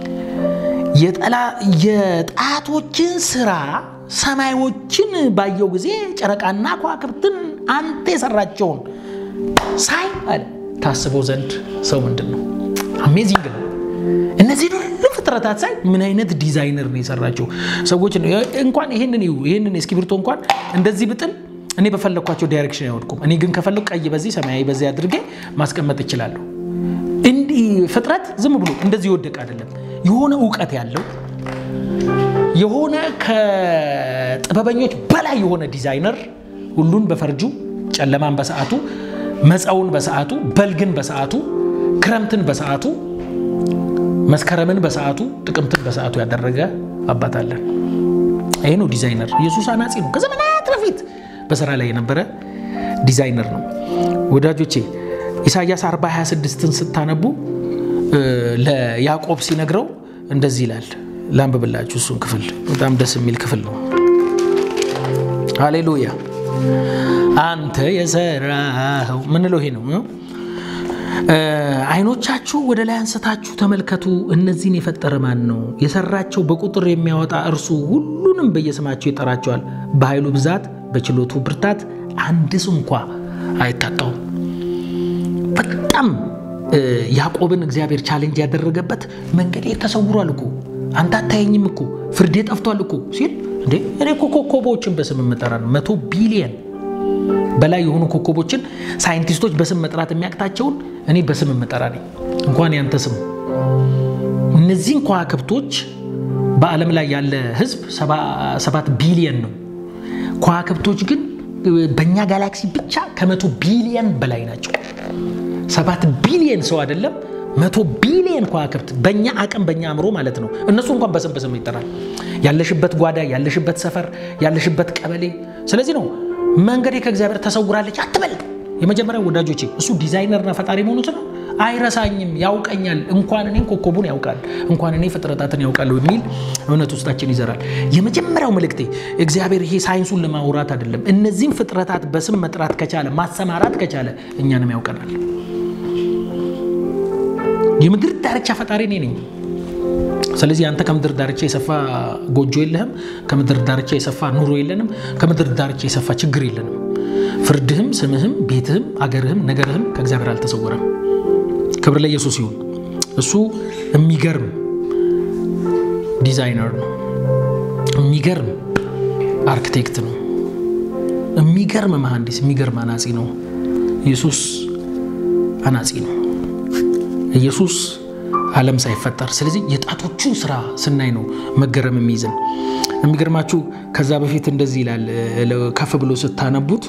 የጣቶችን ስራ ሰማዮችን ባየው ጊዜ ጨረቃና ከዋክብትን አንተ የሰራቸውን ሳይ አለ ታስበው ዘንድ ሰው ምንድን ነው? አሜዚንግ ነው። እነዚህ ሁሉ ፍጥረታት ሳይ ምን አይነት ዲዛይነር ነው የሰራቸው ሰዎች እንኳን ይህንን ይህንን እስክሪብቶ እንኳን እንደዚህ ብጥል እኔ በፈለግኳቸው ዳይሬክሽን አይወድቁም። እኔ ግን ከፈለጉ ቀይ በዚህ ሰማያዊ በዚህ አድርጌ ማስቀመጥ እችላለሁ። እንዲህ ፍጥረት ዝም ብሎ እንደዚህ ይወደቅ አይደለም። የሆነ እውቀት ያለው የሆነ ከጥበበኞች በላይ የሆነ ዲዛይነር ሁሉን በፈርጁ ጨለማን በሰዓቱ መፀውን በሰዓቱ በልግን በሰዓቱ ክረምትን በሰዓቱ መስከረምን በሰዓቱ ጥቅምትን በሰዓቱ ያደረገ አባት አለን። ይሄ ነው ዲዛይነር። ኢየሱስ አናጺ ነው። ከዘመናት በፊት በስራ ላይ የነበረ ዲዛይነር ነው። ወዳጆቼ ኢሳያስ 40 26ን ስታነቡ ለያዕቆብ ሲነግረው እንደዚህ ይላል። ላንብብላችሁ እሱን ክፍል በጣም ደስ የሚል ክፍል ነው። ሃሌሉያ አንተ የሰራኸው ምንለው ይሄ ነው። አይኖቻችሁ ወደ ላይ አንስታችሁ ተመልከቱ። እነዚህን የፈጠረ ማን ነው? የሰራቸው በቁጥር የሚያወጣ እርሱ ሁሉንም በየስማቸው ይጠራቸዋል። በኃይሉ ብዛት በችሎቱ ብርታት አንድስ እንኳ አይታጣውም። በጣም ያዕቆብን እግዚአብሔር ቻሌንጅ ያደረገበት መንገዴ ተሰውሯል እኮ አንተ አታየኝም እኮ ፍርዴ ጠፍቷል እኮ ሲል እንዴ እኔ እኮ ኮከቦችን በስም የምጠራ ነው መቶ ቢሊየን በላይ የሆኑ ኮከቦችን ሳይንቲስቶች በስም መጥራት የሚያቅታቸውን እኔ በስም የምጠራ ነኝ። እንኳን ያንተ ስም እነዚህን ከዋክብቶች በዓለም ላይ ያለ ሕዝብ ሰባት ቢሊየን ነው። ከዋክብቶች ግን በእኛ ጋላክሲ ብቻ ከመቶ ቢሊየን በላይ ናቸው። ሰባት ቢሊየን ሰው አይደለም መቶ ቢሊየን ከዋክብት በእኛ አቅም በእኛ አእምሮ ማለት ነው። እነሱ እንኳን በስም በስም ይጠራል። ያለሽበት ጓዳ፣ ያለሽበት ሰፈር፣ ያለሽበት ቀበሌ። ስለዚህ ነው መንገዴ ከእግዚአብሔር ተሰውራለች አትበል። የመጀመሪያው ወዳጆቼ እሱ ዲዛይነርና ፈጣሪ መሆኑት ነው። አይረሳኝም፣ ያውቀኛል። እንኳን እኔን ኮከቡን ያውቃል፣ እንኳን እኔ ፍጥረታትን ያውቃለሁ የሚል እምነት ውስጣችን ይዘራል። የመጀመሪያው መልእክቴ እግዚአብሔር ይሄ ሳይንሱን ለማውራት አይደለም። እነዚህም ፍጥረታት በስም መጥራት ከቻለ ማሰማራት ከቻለ እኛንም ያውቀናል። የምድር ዳርቻ ፈጣሪ እኔ ነኝ። ስለዚህ አንተ ከምድር ዳርቻ የሰፋ ጎጆ የለህም። ከምድር ዳርቻ የሰፋ ኑሮ የለንም። ከምድር ዳርቻ የሰፋ ችግር የለንም። ፍርድህም፣ ስምህም፣ ቤትህም፣ አገርህም፣ ነገርህም ከእግዚአብሔር አልተሰወረም። ክብር ለኢየሱስ ይሁን። እሱ የሚገርም ዲዛይነር ነው። የሚገርም አርክቴክት ነው። የሚገርም መሐንዲስ፣ የሚገርም አናጺ ነው። ኢየሱስ አናጺ ነው። ኢየሱስ ዓለም ሳይፈጠር ስለዚህ የጣቶቹን ስራ ስናይ ነው መገረም የሚይዝን። የሚገርማችሁ ከዛ በፊት እንደዚህ ይላል ከፍ ብሎ ስታነቡት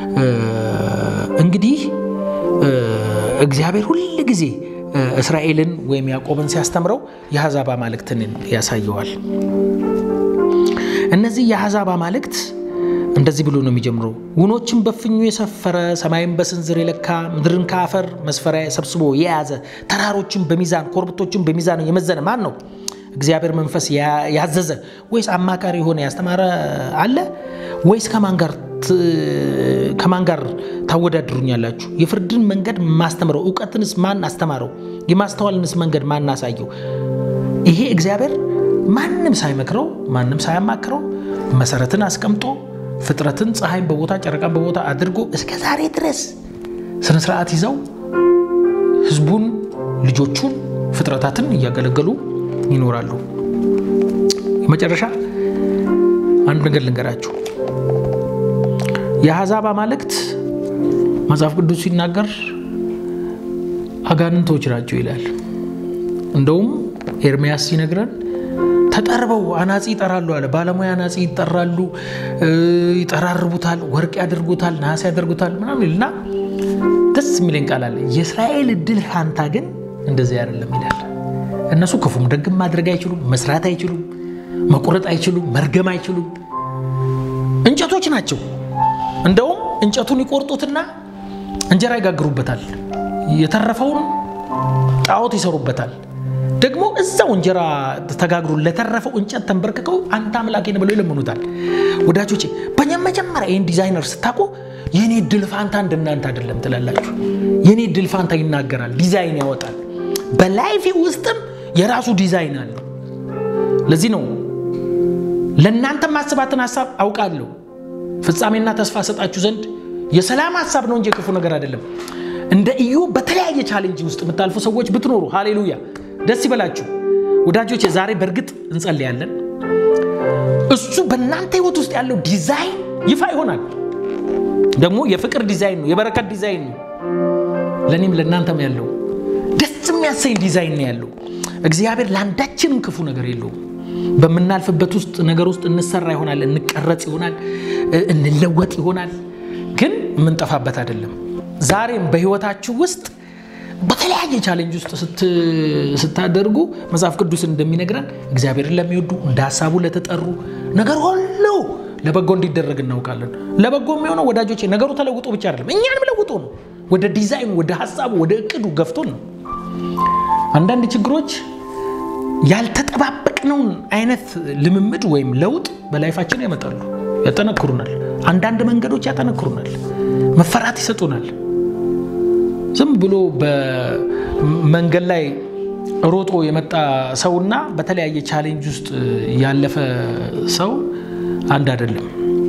እንግዲህ እግዚአብሔር ሁል ጊዜ እስራኤልን ወይም ያዕቆብን ሲያስተምረው የአሕዛብ አማልክትን ያሳየዋል። እነዚህ የአሕዛብ አማልክት እንደዚህ ብሎ ነው የሚጀምረው። ውኖችን በፍኙ የሰፈረ ሰማይን በስንዝር የለካ ምድርን ከአፈር መስፈሪያ ሰብስቦ የያዘ ተራሮችን በሚዛን ኮረብቶችን በሚዛን የመዘነ ማን ነው? እግዚአብሔር መንፈስ ያዘዘ ወይስ አማካሪ የሆነ ያስተማረ አለ? ወይስ ከማን ጋር ታወዳድሩኛላችሁ? የፍርድን መንገድ ማስተምረው እውቀትንስ ማን አስተማረው? የማስተዋልንስ መንገድ ማን አሳየው? ይሄ እግዚአብሔር ማንም ሳይመክረው ማንም ሳያማክረው መሰረትን አስቀምጦ ፍጥረትን ፀሐይን በቦታ ጨረቃን በቦታ አድርጎ እስከ ዛሬ ድረስ ስነ ስርዓት ይዘው ህዝቡን፣ ልጆቹን፣ ፍጥረታትን እያገለገሉ ይኖራሉ። የመጨረሻ አንድ ነገር ልንገራችሁ። የአሕዛብ አማልክት መጽሐፍ ቅዱስ ሲናገር አጋንንቶች ናቸው ይላል። እንደውም ኤርሚያስ ሲነግረን ተጠርበው አናጺ ይጠራሉ አለ። ባለሙያ አናጺ ይጠራሉ፣ ይጠራርቡታል፣ ወርቅ ያደርጉታል፣ ነሐስ ያደርጉታል ምናምን ይልና ደስ የሚለኝ ቃል አለ። የእስራኤል እድል ፋንታ ግን እንደዚህ አይደለም ይላል። እነሱ ክፉም ደግም ማድረግ አይችሉም፣ መስራት አይችሉም፣ መቁረጥ አይችሉም፣ መርገም አይችሉም። እንጨቶች ናቸው። እንደውም እንጨቱን ይቆርጡትና እንጀራ ይጋግሩበታል፣ የተረፈውን ጣዖት ይሰሩበታል። ደግሞ እዛው እንጀራ ተጋግሮ ለተረፈው እንጨት ተንበርክከው አንተ አምላኬ ነህ ብለው ይለምኑታል። ወዳጆቼ በኛ መጀመሪያ ይህን ዲዛይነር ስታውቁ የኔ ድል ፋንታ እንደናንተ አይደለም ትላላችሁ። የኔ ድል ፋንታ ይናገራል፣ ዲዛይን ያወጣል። በላይፌ ውስጥም የራሱ ዲዛይን አለው። ለዚህ ነው ለእናንተ ማስባትን ሀሳብ አውቃለሁ ፍጻሜና ተስፋ ሰጣችሁ ዘንድ የሰላም ሀሳብ ነው እንጂ የክፉ ነገር አይደለም። እንደ እዩ በተለያየ ቻሌንጅ ውስጥ የምታልፉ ሰዎች ብትኖሩ ሃሌሉያ ደስ ይበላችሁ ወዳጆች። ዛሬ በእርግጥ እንጸልያለን። እሱ በእናንተ ህይወት ውስጥ ያለው ዲዛይን ይፋ ይሆናል። ደግሞ የፍቅር ዲዛይን ነው፣ የበረከት ዲዛይን ነው። ለእኔም ለእናንተም ያለው ደስ የሚያሰኝ ዲዛይን ነው ያለው። እግዚአብሔር ለአንዳችንም ክፉ ነገር የለውም። በምናልፍበት ውስጥ ነገር ውስጥ እንሰራ ይሆናል፣ እንቀረጽ ይሆናል፣ እንለወጥ ይሆናል። ግን የምንጠፋበት አይደለም። ዛሬም በህይወታችሁ ውስጥ በተለያየ ቻሌንጅ ውስጥ ስታደርጉ መጽሐፍ ቅዱስ እንደሚነግረን እግዚአብሔርን ለሚወዱ እንደ ሀሳቡ ለተጠሩ ነገር ሁሉ ለበጎ እንዲደረግ እናውቃለን። ለበጎ የሚሆነው ወዳጆቼ ነገሩ ተለውጦ ብቻ አይደለም፣ እኛንም ለውጦ ነው። ወደ ዲዛይኑ፣ ወደ ሀሳቡ፣ ወደ እቅዱ ገፍቶን ነው። አንዳንድ ችግሮች ያልተጠባበቅነውን አይነት ልምምድ ወይም ለውጥ በላይፋችን ያመጣሉ፣ ያጠነክሩናል። አንዳንድ መንገዶች ያጠነክሩናል፣ መፈራት ይሰጡናል። ዝም ብሎ በመንገድ ላይ ሮጦ የመጣ ሰውና በተለያየ ቻሌንጅ ውስጥ ያለፈ ሰው አንድ አይደለም።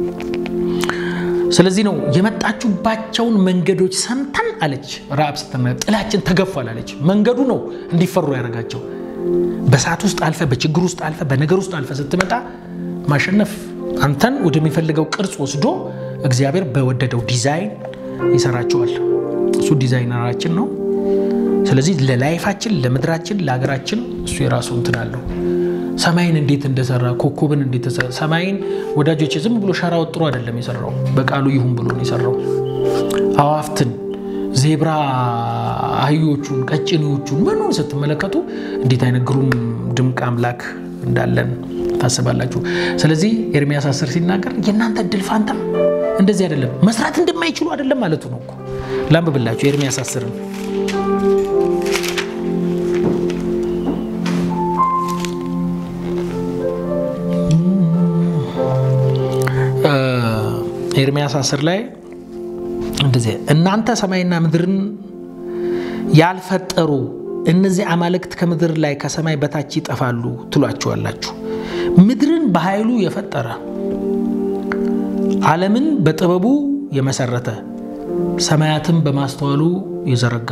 ስለዚህ ነው የመጣችሁባቸውን መንገዶች ሰምተን አለች ረአብ ስትመ ጥላችን ተገፏል አለች። መንገዱ ነው እንዲፈሩ ያደረጋቸው። በሰዓት ውስጥ አልፈ፣ በችግር ውስጥ አልፈ፣ በነገር ውስጥ አልፈ ስትመጣ ማሸነፍ አንተን ወደሚፈልገው ቅርጽ ወስዶ እግዚአብሔር በወደደው ዲዛይን ይሰራቸዋል። እሱ ዲዛይነራችን ነው። ስለዚህ ለላይፋችን፣ ለምድራችን፣ ለሀገራችን እሱ የራሱ እንትን አለው። ሰማይን እንዴት እንደሰራ ኮከብን እንዴት ሰማይን ወዳጆች ዝም ብሎ ሸራ ወጥሮ አይደለም የሰራው፣ በቃሉ ይሁን ብሎ ነው የሰራው። አዋፍትን፣ ዜብራ አህዮቹን፣ ቀጭኔዎቹን ምኑን ስትመለከቱ እንዴት አይነት ግሩም ድንቅ አምላክ እንዳለን ታስባላችሁ። ስለዚህ ኤርሚያስ አስር ሲናገር የእናንተ እድል ፋንታም እንደዚህ አይደለም፣ መስራት እንደማይችሉ አይደለም ማለቱ ነው እኮ። ላንብብላችሁ ኤርሚያስ አስርን ኤርሚያስ 10 ላይ እንደዚህ እናንተ ሰማይና ምድርን ያልፈጠሩ እነዚህ አማልክት ከምድር ላይ ከሰማይ በታች ይጠፋሉ ትሏቸዋላችሁ። ምድርን በኃይሉ የፈጠረ ዓለምን በጥበቡ የመሰረተ ሰማያትን በማስተዋሉ የዘረጋ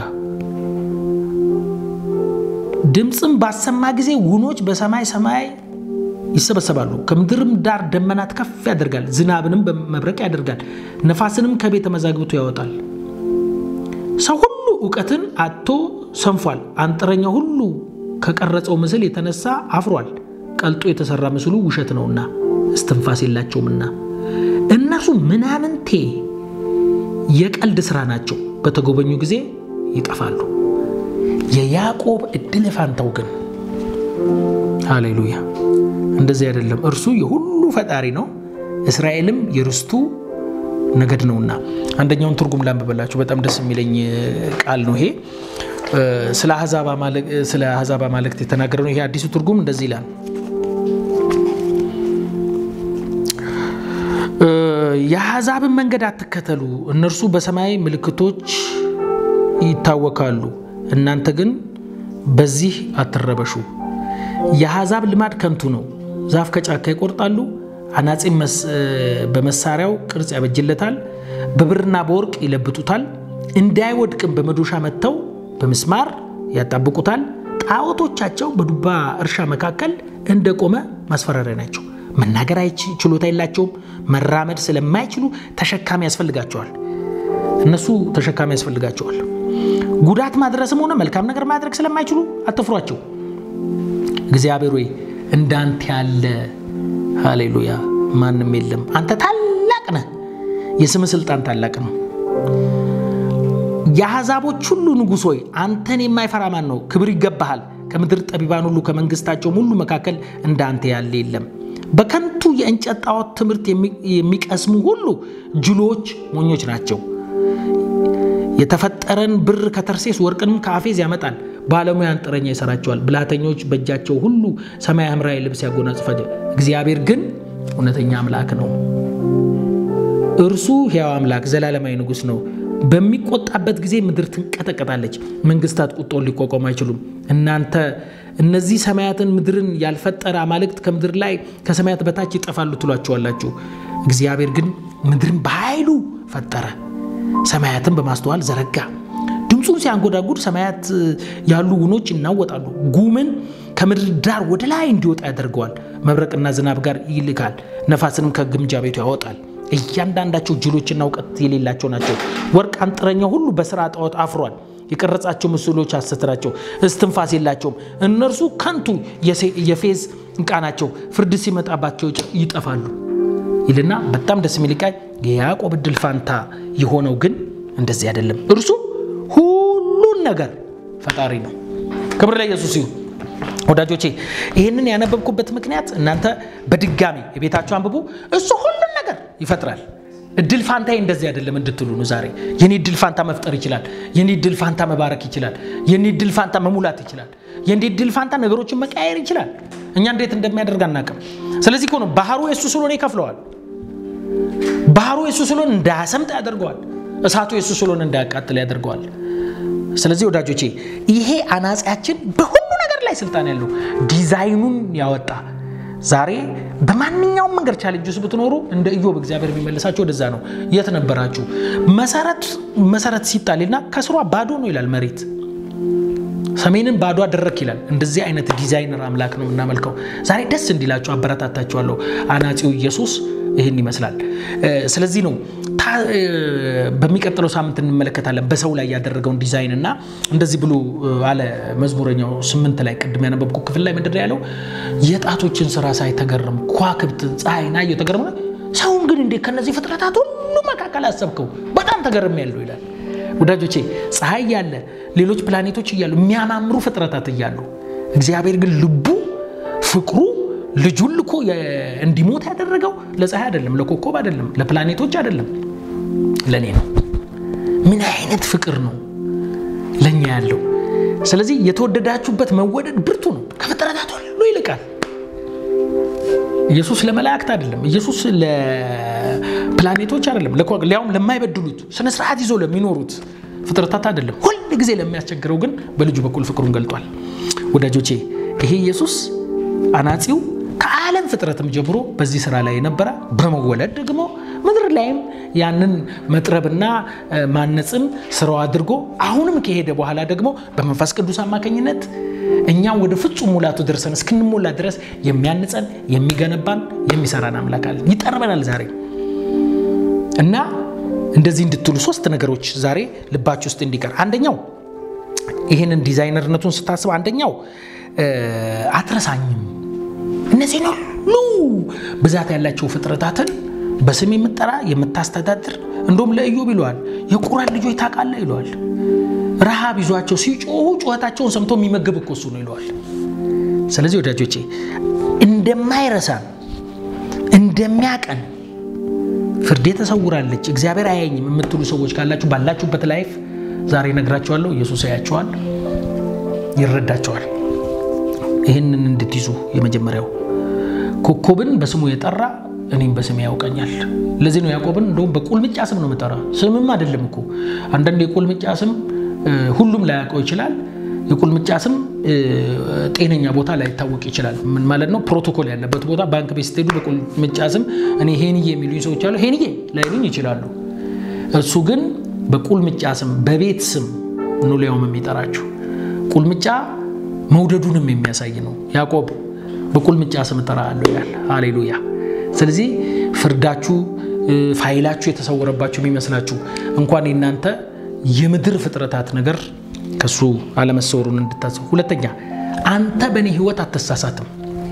ድምፅም ባሰማ ጊዜ ውኖች በሰማይ ሰማይ ይሰበሰባሉ። ከምድርም ዳር ደመናት ከፍ ያደርጋል፣ ዝናብንም በመብረቅ ያደርጋል፣ ነፋስንም ከቤተ መዛግብቱ ያወጣል። ሰው ሁሉ እውቀትን አጥቶ ሰንፏል። አንጥረኛው ሁሉ ከቀረጸው ምስል የተነሳ አፍሯል። ቀልጦ የተሰራ ምስሉ ውሸት ነውና እስትንፋስ የላቸውምና እነርሱ ምናምንቴ የቀልድ ስራ ናቸው። በተጎበኙ ጊዜ ይጠፋሉ። የያዕቆብ እድል ፋንታው ግን ሃሌሉያ እንደዚህ አይደለም። እርሱ የሁሉ ፈጣሪ ነው፣ እስራኤልም የርስቱ ነገድ ነውና። አንደኛውን ትርጉም ላንብበላችሁ። በጣም ደስ የሚለኝ ቃል ነው ይሄ። ስለ አሕዛብ አማልክት የተናገረ ነው። ይሄ አዲሱ ትርጉም እንደዚህ ይላል። የአሕዛብን መንገድ አትከተሉ፣ እነርሱ በሰማይ ምልክቶች ይታወካሉ፣ እናንተ ግን በዚህ አትረበሹ። የአሕዛብ ልማድ ከንቱ ነው። ዛፍ ከጫካ ይቆርጣሉ፣ አናጺም በመሳሪያው ቅርጽ ያበጅለታል፣ በብርና በወርቅ ይለብጡታል፣ እንዳይወድቅም በመዶሻ መጥተው በምስማር ያጣብቁታል። ጣዖቶቻቸው በዱባ እርሻ መካከል እንደቆመ ማስፈራሪያ ናቸው። መናገር ችሎታ የላቸውም። መራመድ ስለማይችሉ ተሸካሚ ያስፈልጋቸዋል። እነሱ ተሸካሚ ያስፈልጋቸዋል። ጉዳት ማድረስም ሆነ መልካም ነገር ማድረግ ስለማይችሉ አትፍሯቸው። እግዚአብሔር ሆይ እንዳንተ ያለ ሃሌሉያ ማንም የለም። አንተ ታላቅ ነህ። የስም ስልጣን ታላቅ ነው። የአሕዛቦች ሁሉ ንጉሥ ሆይ አንተን የማይፈራ ማን ነው? ክብር ይገባሃል። ከምድር ጠቢባን ሁሉ ከመንግስታቸውም ሁሉ መካከል እንዳንተ ያለ የለም። በከንቱ የእንጨት ጣዖት ትምህርት የሚቀስሙ ሁሉ ጅሎች ሞኞች ናቸው። የተፈጠረን ብር ከተርሴስ ወርቅንም ከአፌዝ ያመጣል። ባለሙያ አንጥረኛ ይሰራቸዋል። ብልሃተኞች በእጃቸው ሁሉ ሰማያዊ ሐምራዊ ልብስ ያጎናጽፋቸዋል። እግዚአብሔር ግን እውነተኛ አምላክ ነው። እርሱ ሕያው አምላክ ዘላለማዊ ንጉሥ ነው። በሚቆጣበት ጊዜ ምድር ትንቀጠቀጣለች፣ መንግስታት ቁጣውን ሊቋቋሙ አይችሉም። እናንተ እነዚህ ሰማያትን ምድርን ያልፈጠረ አማልክት ከምድር ላይ ከሰማያት በታች ይጠፋሉ ትሏቸዋላችሁ። እግዚአብሔር ግን ምድርን በኃይሉ ፈጠረ፣ ሰማያትን በማስተዋል ዘረጋ። ድምፁን ሲያንጎዳጉድ ሰማያት ያሉ ውኖች ይናወጣሉ። ጉምን ከምድር ዳር ወደ ላይ እንዲወጣ ያደርገዋል። መብረቅና ዝናብ ጋር ይልካል፣ ነፋስንም ከግምጃ ቤቱ ያወጣል። እያንዳንዳቸው ጅሎችና እውቀት የሌላቸው ናቸው። ወርቅ አንጥረኛው ሁሉ በስራ ጣዖት አፍሯል። የቀረጻቸው ምስሎች ሐሰት ናቸው፣ እስትንፋስ የላቸውም። እነርሱ ከንቱ የፌዝ ዕቃ ናቸው፣ ፍርድ ሲመጣባቸው ይጠፋሉ ይልና በጣም ደስ የሚል ቃል የያዕቆብ ዕድል ፋንታ የሆነው ግን እንደዚህ አይደለም። እርሱ ሁሉን ነገር ፈጣሪ ነው። ክብር ለኢየሱስ ይሁን። ወዳጆቼ ይህንን ያነበብኩበት ምክንያት እናንተ በድጋሚ የቤታችሁ አንብቡ። እሱ ሁሉን ነገር ይፈጥራል። እድል ፋንታዬ እንደዚህ አይደለም እንድትሉ ነው። ዛሬ የኔ እድል ፋንታ መፍጠር ይችላል። የኔ እድል ፋንታ መባረክ ይችላል። የኔ እድል ፋንታ መሙላት ይችላል። የኔ እድል ፋንታ ነገሮችን መቀያየር ይችላል። እኛ እንዴት እንደሚያደርግ አናውቅም። ስለዚህ እኮ ነው ባህሩ የእሱ ስለሆነ ይከፍለዋል። ባህሩ የእሱ ስለሆነ እንዳያሰምጥ ያደርገዋል። እሳቱ የእሱ ስለሆነ እንዳያቃጥል ያደርገዋል። ስለዚህ ወዳጆቼ ይሄ አናጺያችን በሁሉ ነገር ላይ ስልጣን ያለው ዲዛይኑን ያወጣ ዛሬ በማንኛውም መንገድ ቻሌንጅ ውስጥ ብትኖሩ እንደ ኢዮብ እግዚአብሔር የሚመልሳቸው ወደዛ ነው። የት ነበራችሁ? መሰረት መሰረት ሲጣልና ከስሯ ባዶ ነው ይላል መሬት ሰሜንን ባዶ አደረክ ይላል። እንደዚህ አይነት ዲዛይነር አምላክ ነው የምናመልከው። ዛሬ ደስ እንዲላችሁ አበረታታችኋለሁ። አናጺው ኢየሱስ ይህን ይመስላል። ስለዚህ ነው በሚቀጥለው ሳምንት እንመለከታለን በሰው ላይ ያደረገውን ዲዛይን እና እንደዚህ ብሎ አለ መዝሙረኛው ስምንት ላይ ቅድም ያነበብኩ ክፍል ላይ ምንድን ነው ያለው? የጣቶችን ስራ ሳይ ተገረም ከዋክብት ፀሐይን አየሁ ተገረም። ሰውን ግን እንዴት ከነዚህ ፍጥረታት ሁሉ መካከል አሰብከው? በጣም ተገርም ያለው ይላል። ወዳጆቼ ፀሐይ እያለ ሌሎች ፕላኔቶች እያሉ የሚያማምሩ ፍጥረታት እያሉ እግዚአብሔር ግን ልቡ ፍቅሩ ልጁን ልኮ እንዲሞት ያደረገው ለፀሐይ አይደለም፣ ለኮከብ አይደለም፣ ለፕላኔቶች አይደለም፣ ለእኔ ነው። ምን አይነት ፍቅር ነው ለእኛ ያለው! ስለዚህ የተወደዳችሁበት መወደድ ብርቱ ነው፣ ከፍጥረታት ሁሉ ይልቃል። ኢየሱስ ለመላእክት አይደለም፣ ኢየሱስ ለፕላኔቶች አይደለም፣ ሊያውም ለማይበድሉት ስነስርዓት ይዞ ለሚኖሩት ፍጥረታት አይደለም። ሁል ጊዜ ለሚያስቸግረው ግን በልጁ በኩል ፍቅሩን ገልጧል። ወዳጆቼ ይሄ ኢየሱስ አናጺው ከዓለም ፍጥረትም ጀምሮ በዚህ ስራ ላይ የነበረ በመወለድ ደግሞ ምድር ላይም ያንን መጥረብና ማነጽን ስራው አድርጎ አሁንም ከሄደ በኋላ ደግሞ በመንፈስ ቅዱስ አማካኝነት እኛም ወደ ፍጹም ሙላቱ ደርሰን እስክንሞላ ድረስ የሚያንጸን የሚገነባን የሚሰራን አምላክ አለ። ይጠርበናል ዛሬ እና እንደዚህ እንድትሉ ሶስት ነገሮች ዛሬ ልባችሁ ውስጥ እንዲቀር አንደኛው ይህንን ዲዛይነርነቱን ስታስብ አንደኛው አትረሳኝም እነዚህን ሁሉ ብዛት ያላቸው ፍጥረታትን በስም የምጠራ የምታስተዳድር እንደውም ለኢዮብ ይለዋል የቁራን ልጆች ታውቃለህ ይለዋል ረሃብ ይዟቸው ሲጮሁ ጩኸታቸውን ሰምቶ የሚመግብ እኮ እሱ ነው ይለዋል ስለዚህ ወዳጆቼ እንደማይረሳን እንደሚያቀን ፍርዴ ተሰውራለች እግዚአብሔር አያኝም የምትሉ ሰዎች ካላችሁ ባላችሁበት ላይፍ ዛሬ ነግራችኋለሁ ኢየሱስ ያያቸዋል ይረዳቸዋል ይህንን እንድትይዙ የመጀመሪያው ኮከብን በስሙ የጠራ እኔም በስሜ ያውቀኛል ለዚህ ነው ያዕቆብን እንደውም በቁልምጫ ስም ነው የምጠራ ስምም አይደለም እኮ አንዳንድ የቁልምጫ ስም ሁሉም ላያውቀው ይችላል የቁልምጫ ስም ጤነኛ ቦታ ላይታወቅ ይችላል ምን ማለት ነው ፕሮቶኮል ያለበት ቦታ ባንክ ቤት ስትሄዱ በቁልምጫ ስም እኔ ሄንዬ የሚሉኝ ሰዎች አሉ ሄንዬ ላይሉኝ ይችላሉ እሱ ግን በቁልምጫ ስም በቤት ስም ነው ሊያውም የሚጠራችሁ ቁልምጫ መውደዱንም የሚያሳይ ነው ያዕቆብ በቁልምጫ ስም እጠራለሁ ይላል ሃሌሉያ ስለዚህ ፍርዳችሁ ፋይላችሁ የተሰወረባችሁ የሚመስላችሁ እንኳን የናንተ የምድር ፍጥረታት ነገር ከሱ አለመሰወሩን እንድታስብ። ሁለተኛ አንተ በእኔ ህይወት አትሳሳትም።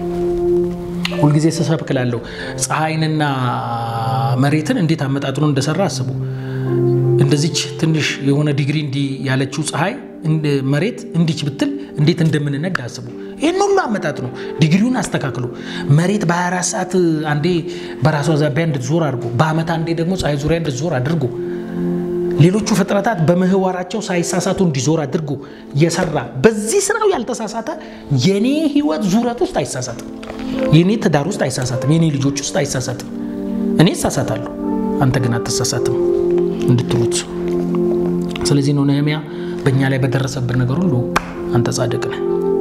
ሁልጊዜ ስሰብክ እላለሁ ፀሐይንና መሬትን እንዴት አመጣጥኖ እንደሰራ አስቡ። እንደዚች ትንሽ የሆነ ዲግሪ እንዲህ ያለችው ፀሐይ መሬት እንዲች ብትል እንዴት እንደምንነድ አስቡ። ይህን ሁሉ አመጣጥ ነው። ዲግሪውን አስተካክሎ መሬት በ24 ሰዓት አንዴ በራሷ ዛቢያ እንድትዞር አድርጎ በአመት አንዴ ደግሞ ፀሐይ ዙሪያ እንድትዞር አድርጎ ሌሎቹ ፍጥረታት በምህዋራቸው ሳይሳሳቱ እንዲዞር አድርጎ የሰራ በዚህ ስራው ያልተሳሳተ የኔ ህይወት ዙረት ውስጥ አይሳሳትም። የኔ ትዳር ውስጥ አይሳሳትም። የኔ ልጆች ውስጥ አይሳሳትም። እኔ እሳሳታለሁ፣ አንተ ግን አትሳሳትም እንድትሉት። ስለዚህ ነው ነህምያ በእኛ ላይ በደረሰብን ነገር ሁሉ አንተ ጻድቅ ነህ።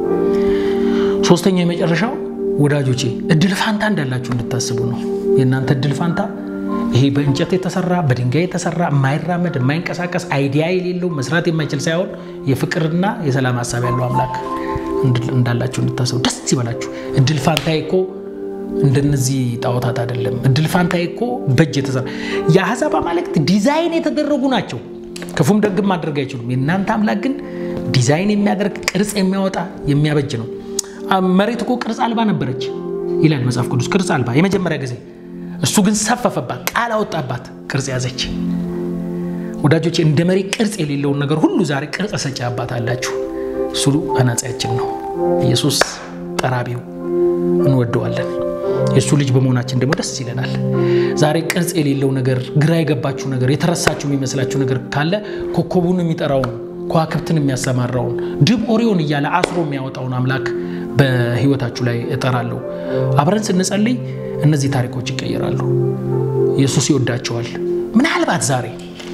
ሶስተኛው የመጨረሻው ወዳጆቼ እድል ፋንታ እንዳላችሁ እንድታስቡ ነው። የእናንተ እድል ፋንታ ይሄ በእንጨት የተሰራ በድንጋይ የተሰራ የማይራመድ የማይንቀሳቀስ አይዲያ የሌለው መስራት የማይችል ሳይሆን የፍቅርና የሰላም ሀሳብ ያለው አምላክ እንዳላችሁ እንድታስቡ ደስ ይበላችሁ። እድል ፋንታዬ እኮ እንደነዚህ ጣዖታት አይደለም። እድል ፋንታዬ እኮ በእጅ የተሰራ የአሕዛብ አማልክት ዲዛይን የተደረጉ ናቸው። ክፉም ደግም ማድረግ አይችሉም። የእናንተ አምላክ ግን ዲዛይን የሚያደርግ ቅርጽ የሚያወጣ የሚያበጅ ነው። መሬት እኮ ቅርጽ አልባ ነበረች ይላል መጽሐፍ ቅዱስ። ቅርጽ አልባ የመጀመሪያ ጊዜ እሱ ግን ሰፈፈባት፣ ቃል አወጣባት፣ ቅርጽ ያዘች። ወዳጆች እንደ መሬት ቅርጽ የሌለውን ነገር ሁሉ ዛሬ ቅርጽ ሰጪ አባት አላችሁ። እሱ አናጺያችን ነው። ኢየሱስ ጠራቢው እንወደዋለን። የእሱ ልጅ በመሆናችን ደግሞ ደስ ይለናል። ዛሬ ቅርጽ የሌለው ነገር፣ ግራ የገባችሁ ነገር፣ የተረሳችሁ የሚመስላችሁ ነገር ካለ ኮከቡን የሚጠራውን ከዋክብትን የሚያሰማራውን ድብ ኦሪዮን እያለ አስሮ የሚያወጣውን አምላክ በሕይወታችሁ ላይ እጠራለሁ። አብረን ስንጸልይ እነዚህ ታሪኮች ይቀየራሉ። ኢየሱስ ይወዳቸዋል። ምናልባት ዛሬ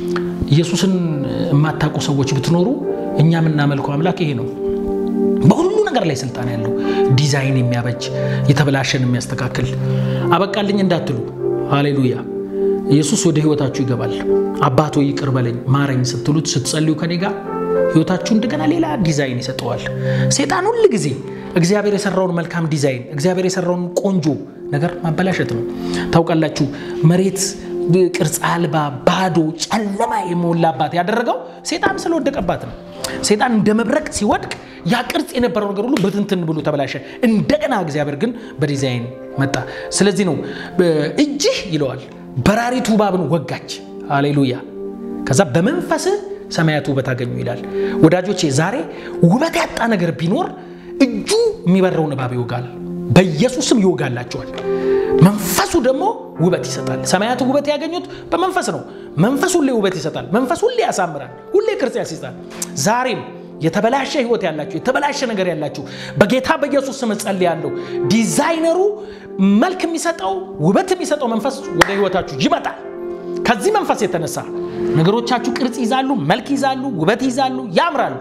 ኢየሱስን የማታውቁ ሰዎች ብትኖሩ እኛ የምናመልከው አምላክ ይሄ ነው። በሁሉ ነገር ላይ ስልጣን ያለው ዲዛይን የሚያበጅ የተበላሸን የሚያስተካክል አበቃልኝ እንዳትሉ፣ ሃሌሉያ። ኢየሱስ ወደ ህይወታችሁ ይገባል። አባቶ ይቅር በለኝ ማረኝ ስትሉት ስትጸልዩ ከኔ ጋር ህይወታችሁ እንደገና ሌላ ዲዛይን ይሰጠዋል። ሴጣን ሁል ጊዜ እግዚአብሔር የሰራውን መልካም ዲዛይን እግዚአብሔር የሰራውን ቆንጆ ነገር ማበላሸት ነው። ታውቃላችሁ መሬት ቅርጽ አልባ ባዶ ጨለማ የሞላባት ያደረገው ሴጣን ስለወደቀባት ነው። ሴጣን እንደ መብረቅ ሲወድቅ ያ ቅርጽ የነበረው ነገር ሁሉ በትንትን ብሎ ተበላሸ። እንደገና እግዚአብሔር ግን በዲዛይን መጣ። ስለዚህ ነው እጅህ ይለዋል በራሪቱ እባብን ወጋች። አሌሉያ። ከዛ በመንፈስህ ሰማያት ውበት አገኙ ይላል። ወዳጆቼ ዛሬ ውበት ያጣ ነገር ቢኖር እጁ የሚበረውን እባብ ይወጋል። በኢየሱስም ይወጋላቸዋል። መንፈሱ ደግሞ ውበት ይሰጣል። ሰማያት ውበት ያገኙት በመንፈስ ነው። መንፈስ ሁሌ ውበት ይሰጣል። መንፈስ ሁሌ ያሳምራል። ሁሌ ቅርጽ ያስይዛል። ዛሬም የተበላሸ ህይወት ያላችሁ የተበላሸ ነገር ያላችሁ በጌታ በኢየሱስ ስም ጸልያለሁ። ዲዛይነሩ መልክ የሚሰጠው ውበት የሚሰጠው መንፈስ ወደ ህይወታችሁ ይመጣል። ከዚህ መንፈስ የተነሳ ነገሮቻችሁ ቅርጽ ይዛሉ፣ መልክ ይዛሉ፣ ውበት ይዛሉ፣ ያምራሉ።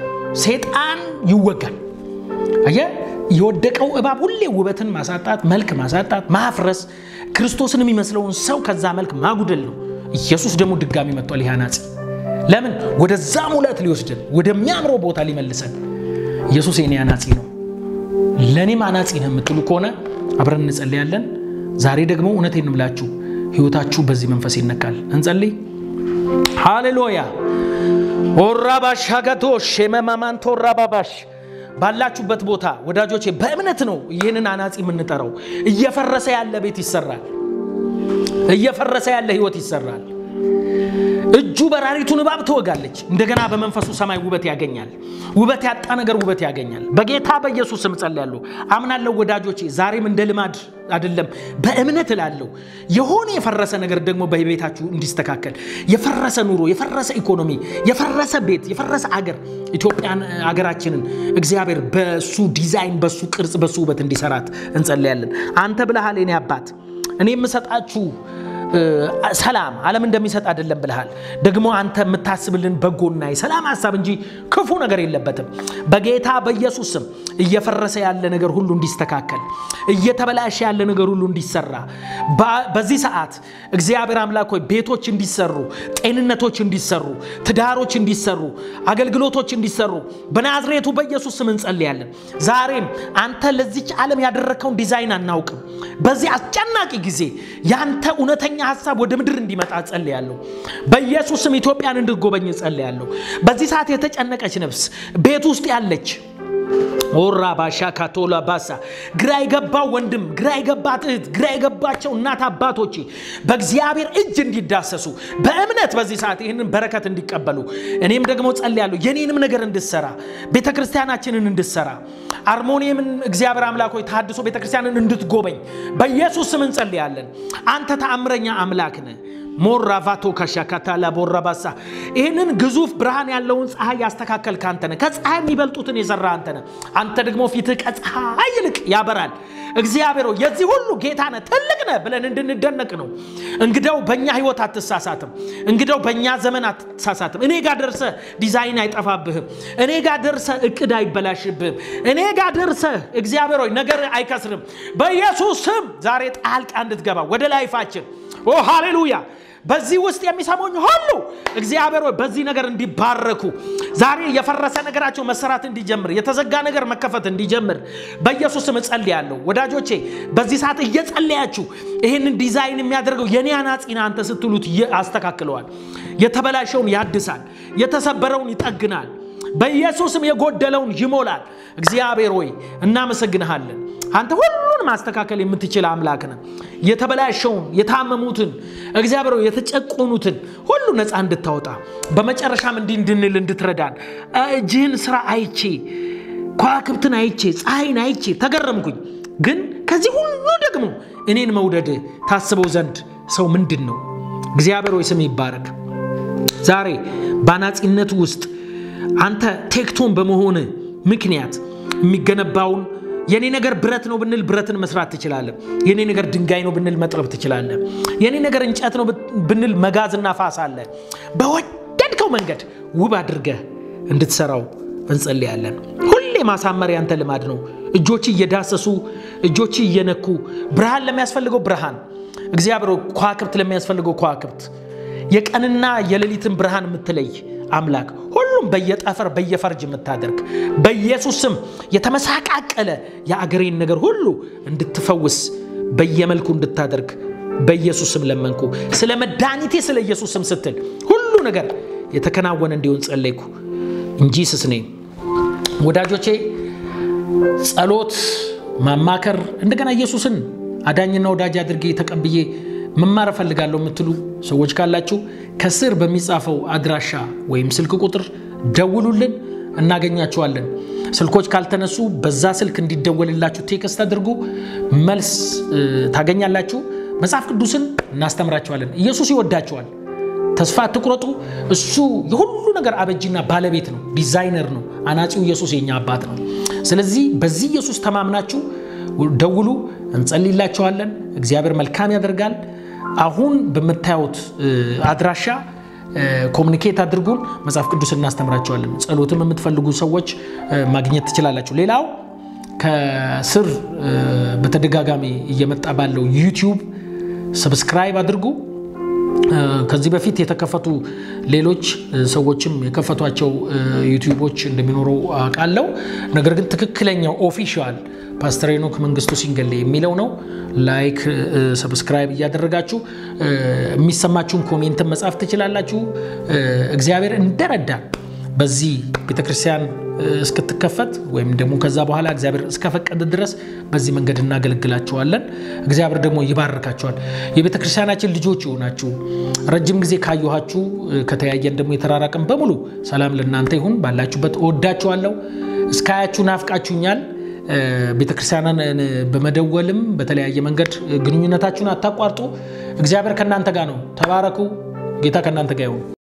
ሴጣን ይወጋል። አየህ፣ የወደቀው እባብ ሁሌ ውበትን ማሳጣት፣ መልክ ማሳጣት፣ ማፍረስ፣ ክርስቶስን የሚመስለውን ሰው ከዛ መልክ ማጉደል ነው። ኢየሱስ ደግሞ ድጋሚ መጥቷል። ይህ አናጺ ለምን ወደዛ ሙላት ሊወስድን ወደሚያምረው ቦታ ሊመልሰን። ኢየሱስ የኔ አናጺ ነው፣ ለእኔም አናጺ ነው የምትሉ ከሆነ አብረን እንጸልያለን። ዛሬ ደግሞ እውነቴን እምላችሁ ህይወታችሁ በዚህ መንፈስ ይነካል። እንጸልይ። ሃሌሉያ ኦራባሽ ሀገቶሽ የመማማንቶ ኦራባባሽ ባላችሁበት ቦታ ወዳጆቼ በእምነት ነው ይህንን አናጺ የምንጠራው። እየፈረሰ ያለ ቤት ይሰራል። እየፈረሰ ያለ ህይወት ይሰራል። እጁ በራሪቱን እባብ ትወጋለች። እንደገና በመንፈሱ ሰማይ ውበት ያገኛል። ውበት ያጣ ነገር ውበት ያገኛል። በጌታ በኢየሱስ ስም ጸልያለሁ፣ አምናለሁ። ወዳጆቼ ዛሬም እንደ ልማድ አይደለም፣ በእምነት እላለሁ። የሆነ የፈረሰ ነገር ደግሞ በቤታችሁ እንዲስተካከል፣ የፈረሰ ኑሮ፣ የፈረሰ ኢኮኖሚ፣ የፈረሰ ቤት፣ የፈረሰ አገር ኢትዮጵያን አገራችንን እግዚአብሔር በሱ ዲዛይን፣ በሱ ቅርጽ፣ በሱ ውበት እንዲሰራት እንጸልያለን። አንተ ብለሃል የኔ አባት እኔ የምሰጣችሁ ሰላም ዓለም እንደሚሰጥ አይደለም ብልሃል። ደግሞ አንተ የምታስብልን በጎና የሰላም ሀሳብ እንጂ ክፉ ነገር የለበትም። በጌታ በኢየሱስ ስም እየፈረሰ ያለ ነገር ሁሉ እንዲስተካከል፣ እየተበላሸ ያለ ነገር ሁሉ እንዲሰራ በዚህ ሰዓት እግዚአብሔር አምላክ ሆይ ቤቶች እንዲሰሩ፣ ጤንነቶች እንዲሰሩ፣ ትዳሮች እንዲሰሩ፣ አገልግሎቶች እንዲሰሩ በናዝሬቱ በኢየሱስ ስም እንጸልያለን። ዛሬም አንተ ለዚች ዓለም ያደረግከውን ዲዛይን አናውቅም። በዚህ አስጨናቂ ጊዜ ያንተ እውነተኛ ሀሳብ ወደ ምድር እንዲመጣ ጸልያለሁ። በኢየሱስ ስም ኢትዮጵያን እንድጎበኝ ጸልያለሁ። በዚህ ሰዓት የተጨነቀች ነፍስ ቤት ውስጥ ያለች ኦራ ባሻ ካቶላ ባሳ ግራ የገባው ወንድም፣ ግራ የገባት እህት፣ ግራ የገባቸው እናት አባቶቼ በእግዚአብሔር እጅ እንዲዳሰሱ በእምነት በዚህ ሰዓት ይህንን በረከት እንዲቀበሉ እኔም ደግሞ ጸልያለሁ። የኔንም ነገር እንድሰራ ቤተ ክርስቲያናችንን እንድሰራ አርሞኒየምን እግዚአብሔር አምላክ ሆይ ታድሶ ቤተ ክርስቲያንን እንድትጎበኝ በኢየሱስ ስም እንጸልያለን። አንተ ተአምረኛ አምላክ ነህ። ሞራቫቶ ካሻካታላ ቦራባሳ ይህንን ግዙፍ ብርሃን ያለውን ፀሐይ ያስተካከልክ አንተ ነህ። ከፀሐይ የሚበልጡትን የሰራ አንተ ነህ። አንተ ደግሞ ፊትህ ከፀሐይ ይልቅ ያበራል። እግዚአብሔር ሆይ የዚህ ሁሉ ጌታ ነህ፣ ትልቅ ነህ ብለን እንድንደነቅ ነው። እንግዳው በእኛ ህይወት አትሳሳትም። እንግዳው በእኛ ዘመን አትሳሳትም። እኔ ጋር ደርሰህ ዲዛይን አይጠፋብህም። እኔ ጋር ደርሰህ እቅድ አይበላሽብህም። እኔ ጋር ደርሰህ እግዚአብሔር ሆይ ነገር አይከስርም። በኢየሱስ ስም ዛሬ ጣልቃ እንድትገባ ወደ ላይፋችን ኦ ሃሌሉያ በዚህ ውስጥ የሚሰሙኝ ሁሉ እግዚአብሔር ሆይ በዚህ ነገር እንዲባረኩ ዛሬ የፈረሰ ነገራቸው መሰራት እንዲጀምር የተዘጋ ነገር መከፈት እንዲጀምር በኢየሱስ ስም እጸልያለሁ። ወዳጆቼ በዚህ ሰዓት እየጸለያችሁ ይህንን ዲዛይን የሚያደርገው የኔ አናጺና አንተ ስትሉት አስተካክለዋል። የተበላሸውን ያድሳል፣ የተሰበረውን ይጠግናል፣ በኢየሱስም የጎደለውን ይሞላል። እግዚአብሔር ሆይ እናመሰግንሃለን። አንተ ሁሉን ማስተካከል የምትችል አምላክ ነህ። የተበላሸውን የታመሙትን እግዚአብሔር ሆይ የተጨቆኑትን ሁሉ ነፃ እንድታወጣ በመጨረሻም እንዲህ እንድንል እንድትረዳን እጅህን ስራ አይቼ ከዋክብትን አይቼ ፀሐይን አይቼ ተገረምኩኝ። ግን ከዚህ ሁሉ ደግሞ እኔን መውደድ ታስበው ዘንድ ሰው ምንድን ነው? እግዚአብሔር ሆይ ስም ይባረክ። ዛሬ በአናጺነት ውስጥ አንተ ቴክቶን በመሆን ምክንያት የሚገነባውን የኔ ነገር ብረት ነው ብንል ብረትን መስራት ትችላለህ። የኔ ነገር ድንጋይ ነው ብንል መጥረብ ትችላለህ። የኔ ነገር እንጨት ነው ብንል መጋዝና ፋስ አለ። በወደድከው መንገድ ውብ አድርገህ እንድትሰራው እንጸልያለን። ሁሌ ማሳመር ያንተ ልማድ ነው። እጆች እየዳሰሱ እጆች እየነኩ ብርሃን ለሚያስፈልገው ብርሃን እግዚአብሔር ከዋክብት ለሚያስፈልገው ከዋክብት የቀንና የሌሊትን ብርሃን የምትለይ አምላክ ሁሉም በየጠፈር በየፈርጅ የምታደርግ በኢየሱስ ስም የተመሳቃቀለ የአገሬን ነገር ሁሉ እንድትፈውስ በየመልኩ እንድታደርግ በኢየሱስ ስም ለመንኩ። ስለ መድኃኒቴ ስለ ኢየሱስ ስም ስትል ሁሉ ነገር የተከናወነ እንዲሆን ጸለይኩ እንጂ ስስኔ ወዳጆቼ ጸሎት፣ ማማከር እንደገና ኢየሱስን አዳኝና ወዳጅ አድርጌ ተቀብዬ መማር እፈልጋለሁ የምትሉ ሰዎች ካላችሁ ከስር በሚጻፈው አድራሻ ወይም ስልክ ቁጥር ደውሉልን፣ እናገኛችኋለን። ስልኮች ካልተነሱ በዛ ስልክ እንዲደወልላችሁ ቴክስት አድርጉ፣ መልስ ታገኛላችሁ። መጽሐፍ ቅዱስን እናስተምራችኋለን። ኢየሱስ ይወዳችኋል። ተስፋ አትቁረጡ። እሱ የሁሉ ነገር አበጂና ባለቤት ነው፣ ዲዛይነር ነው። አናጺው ኢየሱስ የኛ አባት ነው። ስለዚህ በዚህ ኢየሱስ ተማምናችሁ ደውሉ፣ እንጸልይላችኋለን። እግዚአብሔር መልካም ያደርጋል። አሁን በምታዩት አድራሻ ኮሚኒኬት አድርጉን። መጽሐፍ ቅዱስ እናስተምራቸዋለን። ጸሎትም የምትፈልጉ ሰዎች ማግኘት ትችላላችሁ። ሌላው ከስር በተደጋጋሚ እየመጣ ባለው ዩቲዩብ ሰብስክራይብ አድርጉ። ከዚህ በፊት የተከፈቱ ሌሎች ሰዎችም የከፈቷቸው ዩቲዩቦች እንደሚኖሩ አውቃለሁ። ነገር ግን ትክክለኛው ኦፊሻል ፓስተር ሄኖክ መንግስቱ ሲንገሌ የሚለው ነው። ላይክ ሰብስክራይብ እያደረጋችሁ የሚሰማችሁን ኮሜንትን መጻፍ ትችላላችሁ። እግዚአብሔር እንደረዳን በዚህ ቤተክርስቲያን እስክትከፈት ወይም ደግሞ ከዛ በኋላ እግዚአብሔር እስከፈቀደ ድረስ በዚህ መንገድ እናገለግላችኋለን። እግዚአብሔር ደግሞ ይባርካችኋል። የቤተ ክርስቲያናችን ልጆች የሆናችሁ ረጅም ጊዜ ካየኋችሁ ከተያየን ደግሞ የተራራቅን በሙሉ ሰላም ለእናንተ ይሁን። ባላችሁበት እወዳችኋለሁ። እስካያችሁ ናፍቃችሁኛል። ቤተክርስቲያንን በመደወልም በተለያየ መንገድ ግንኙነታችሁን አታቋርጡ። እግዚአብሔር ከእናንተ ጋር ነው። ተባረኩ። ጌታ ከእናንተ ጋር ይሁን።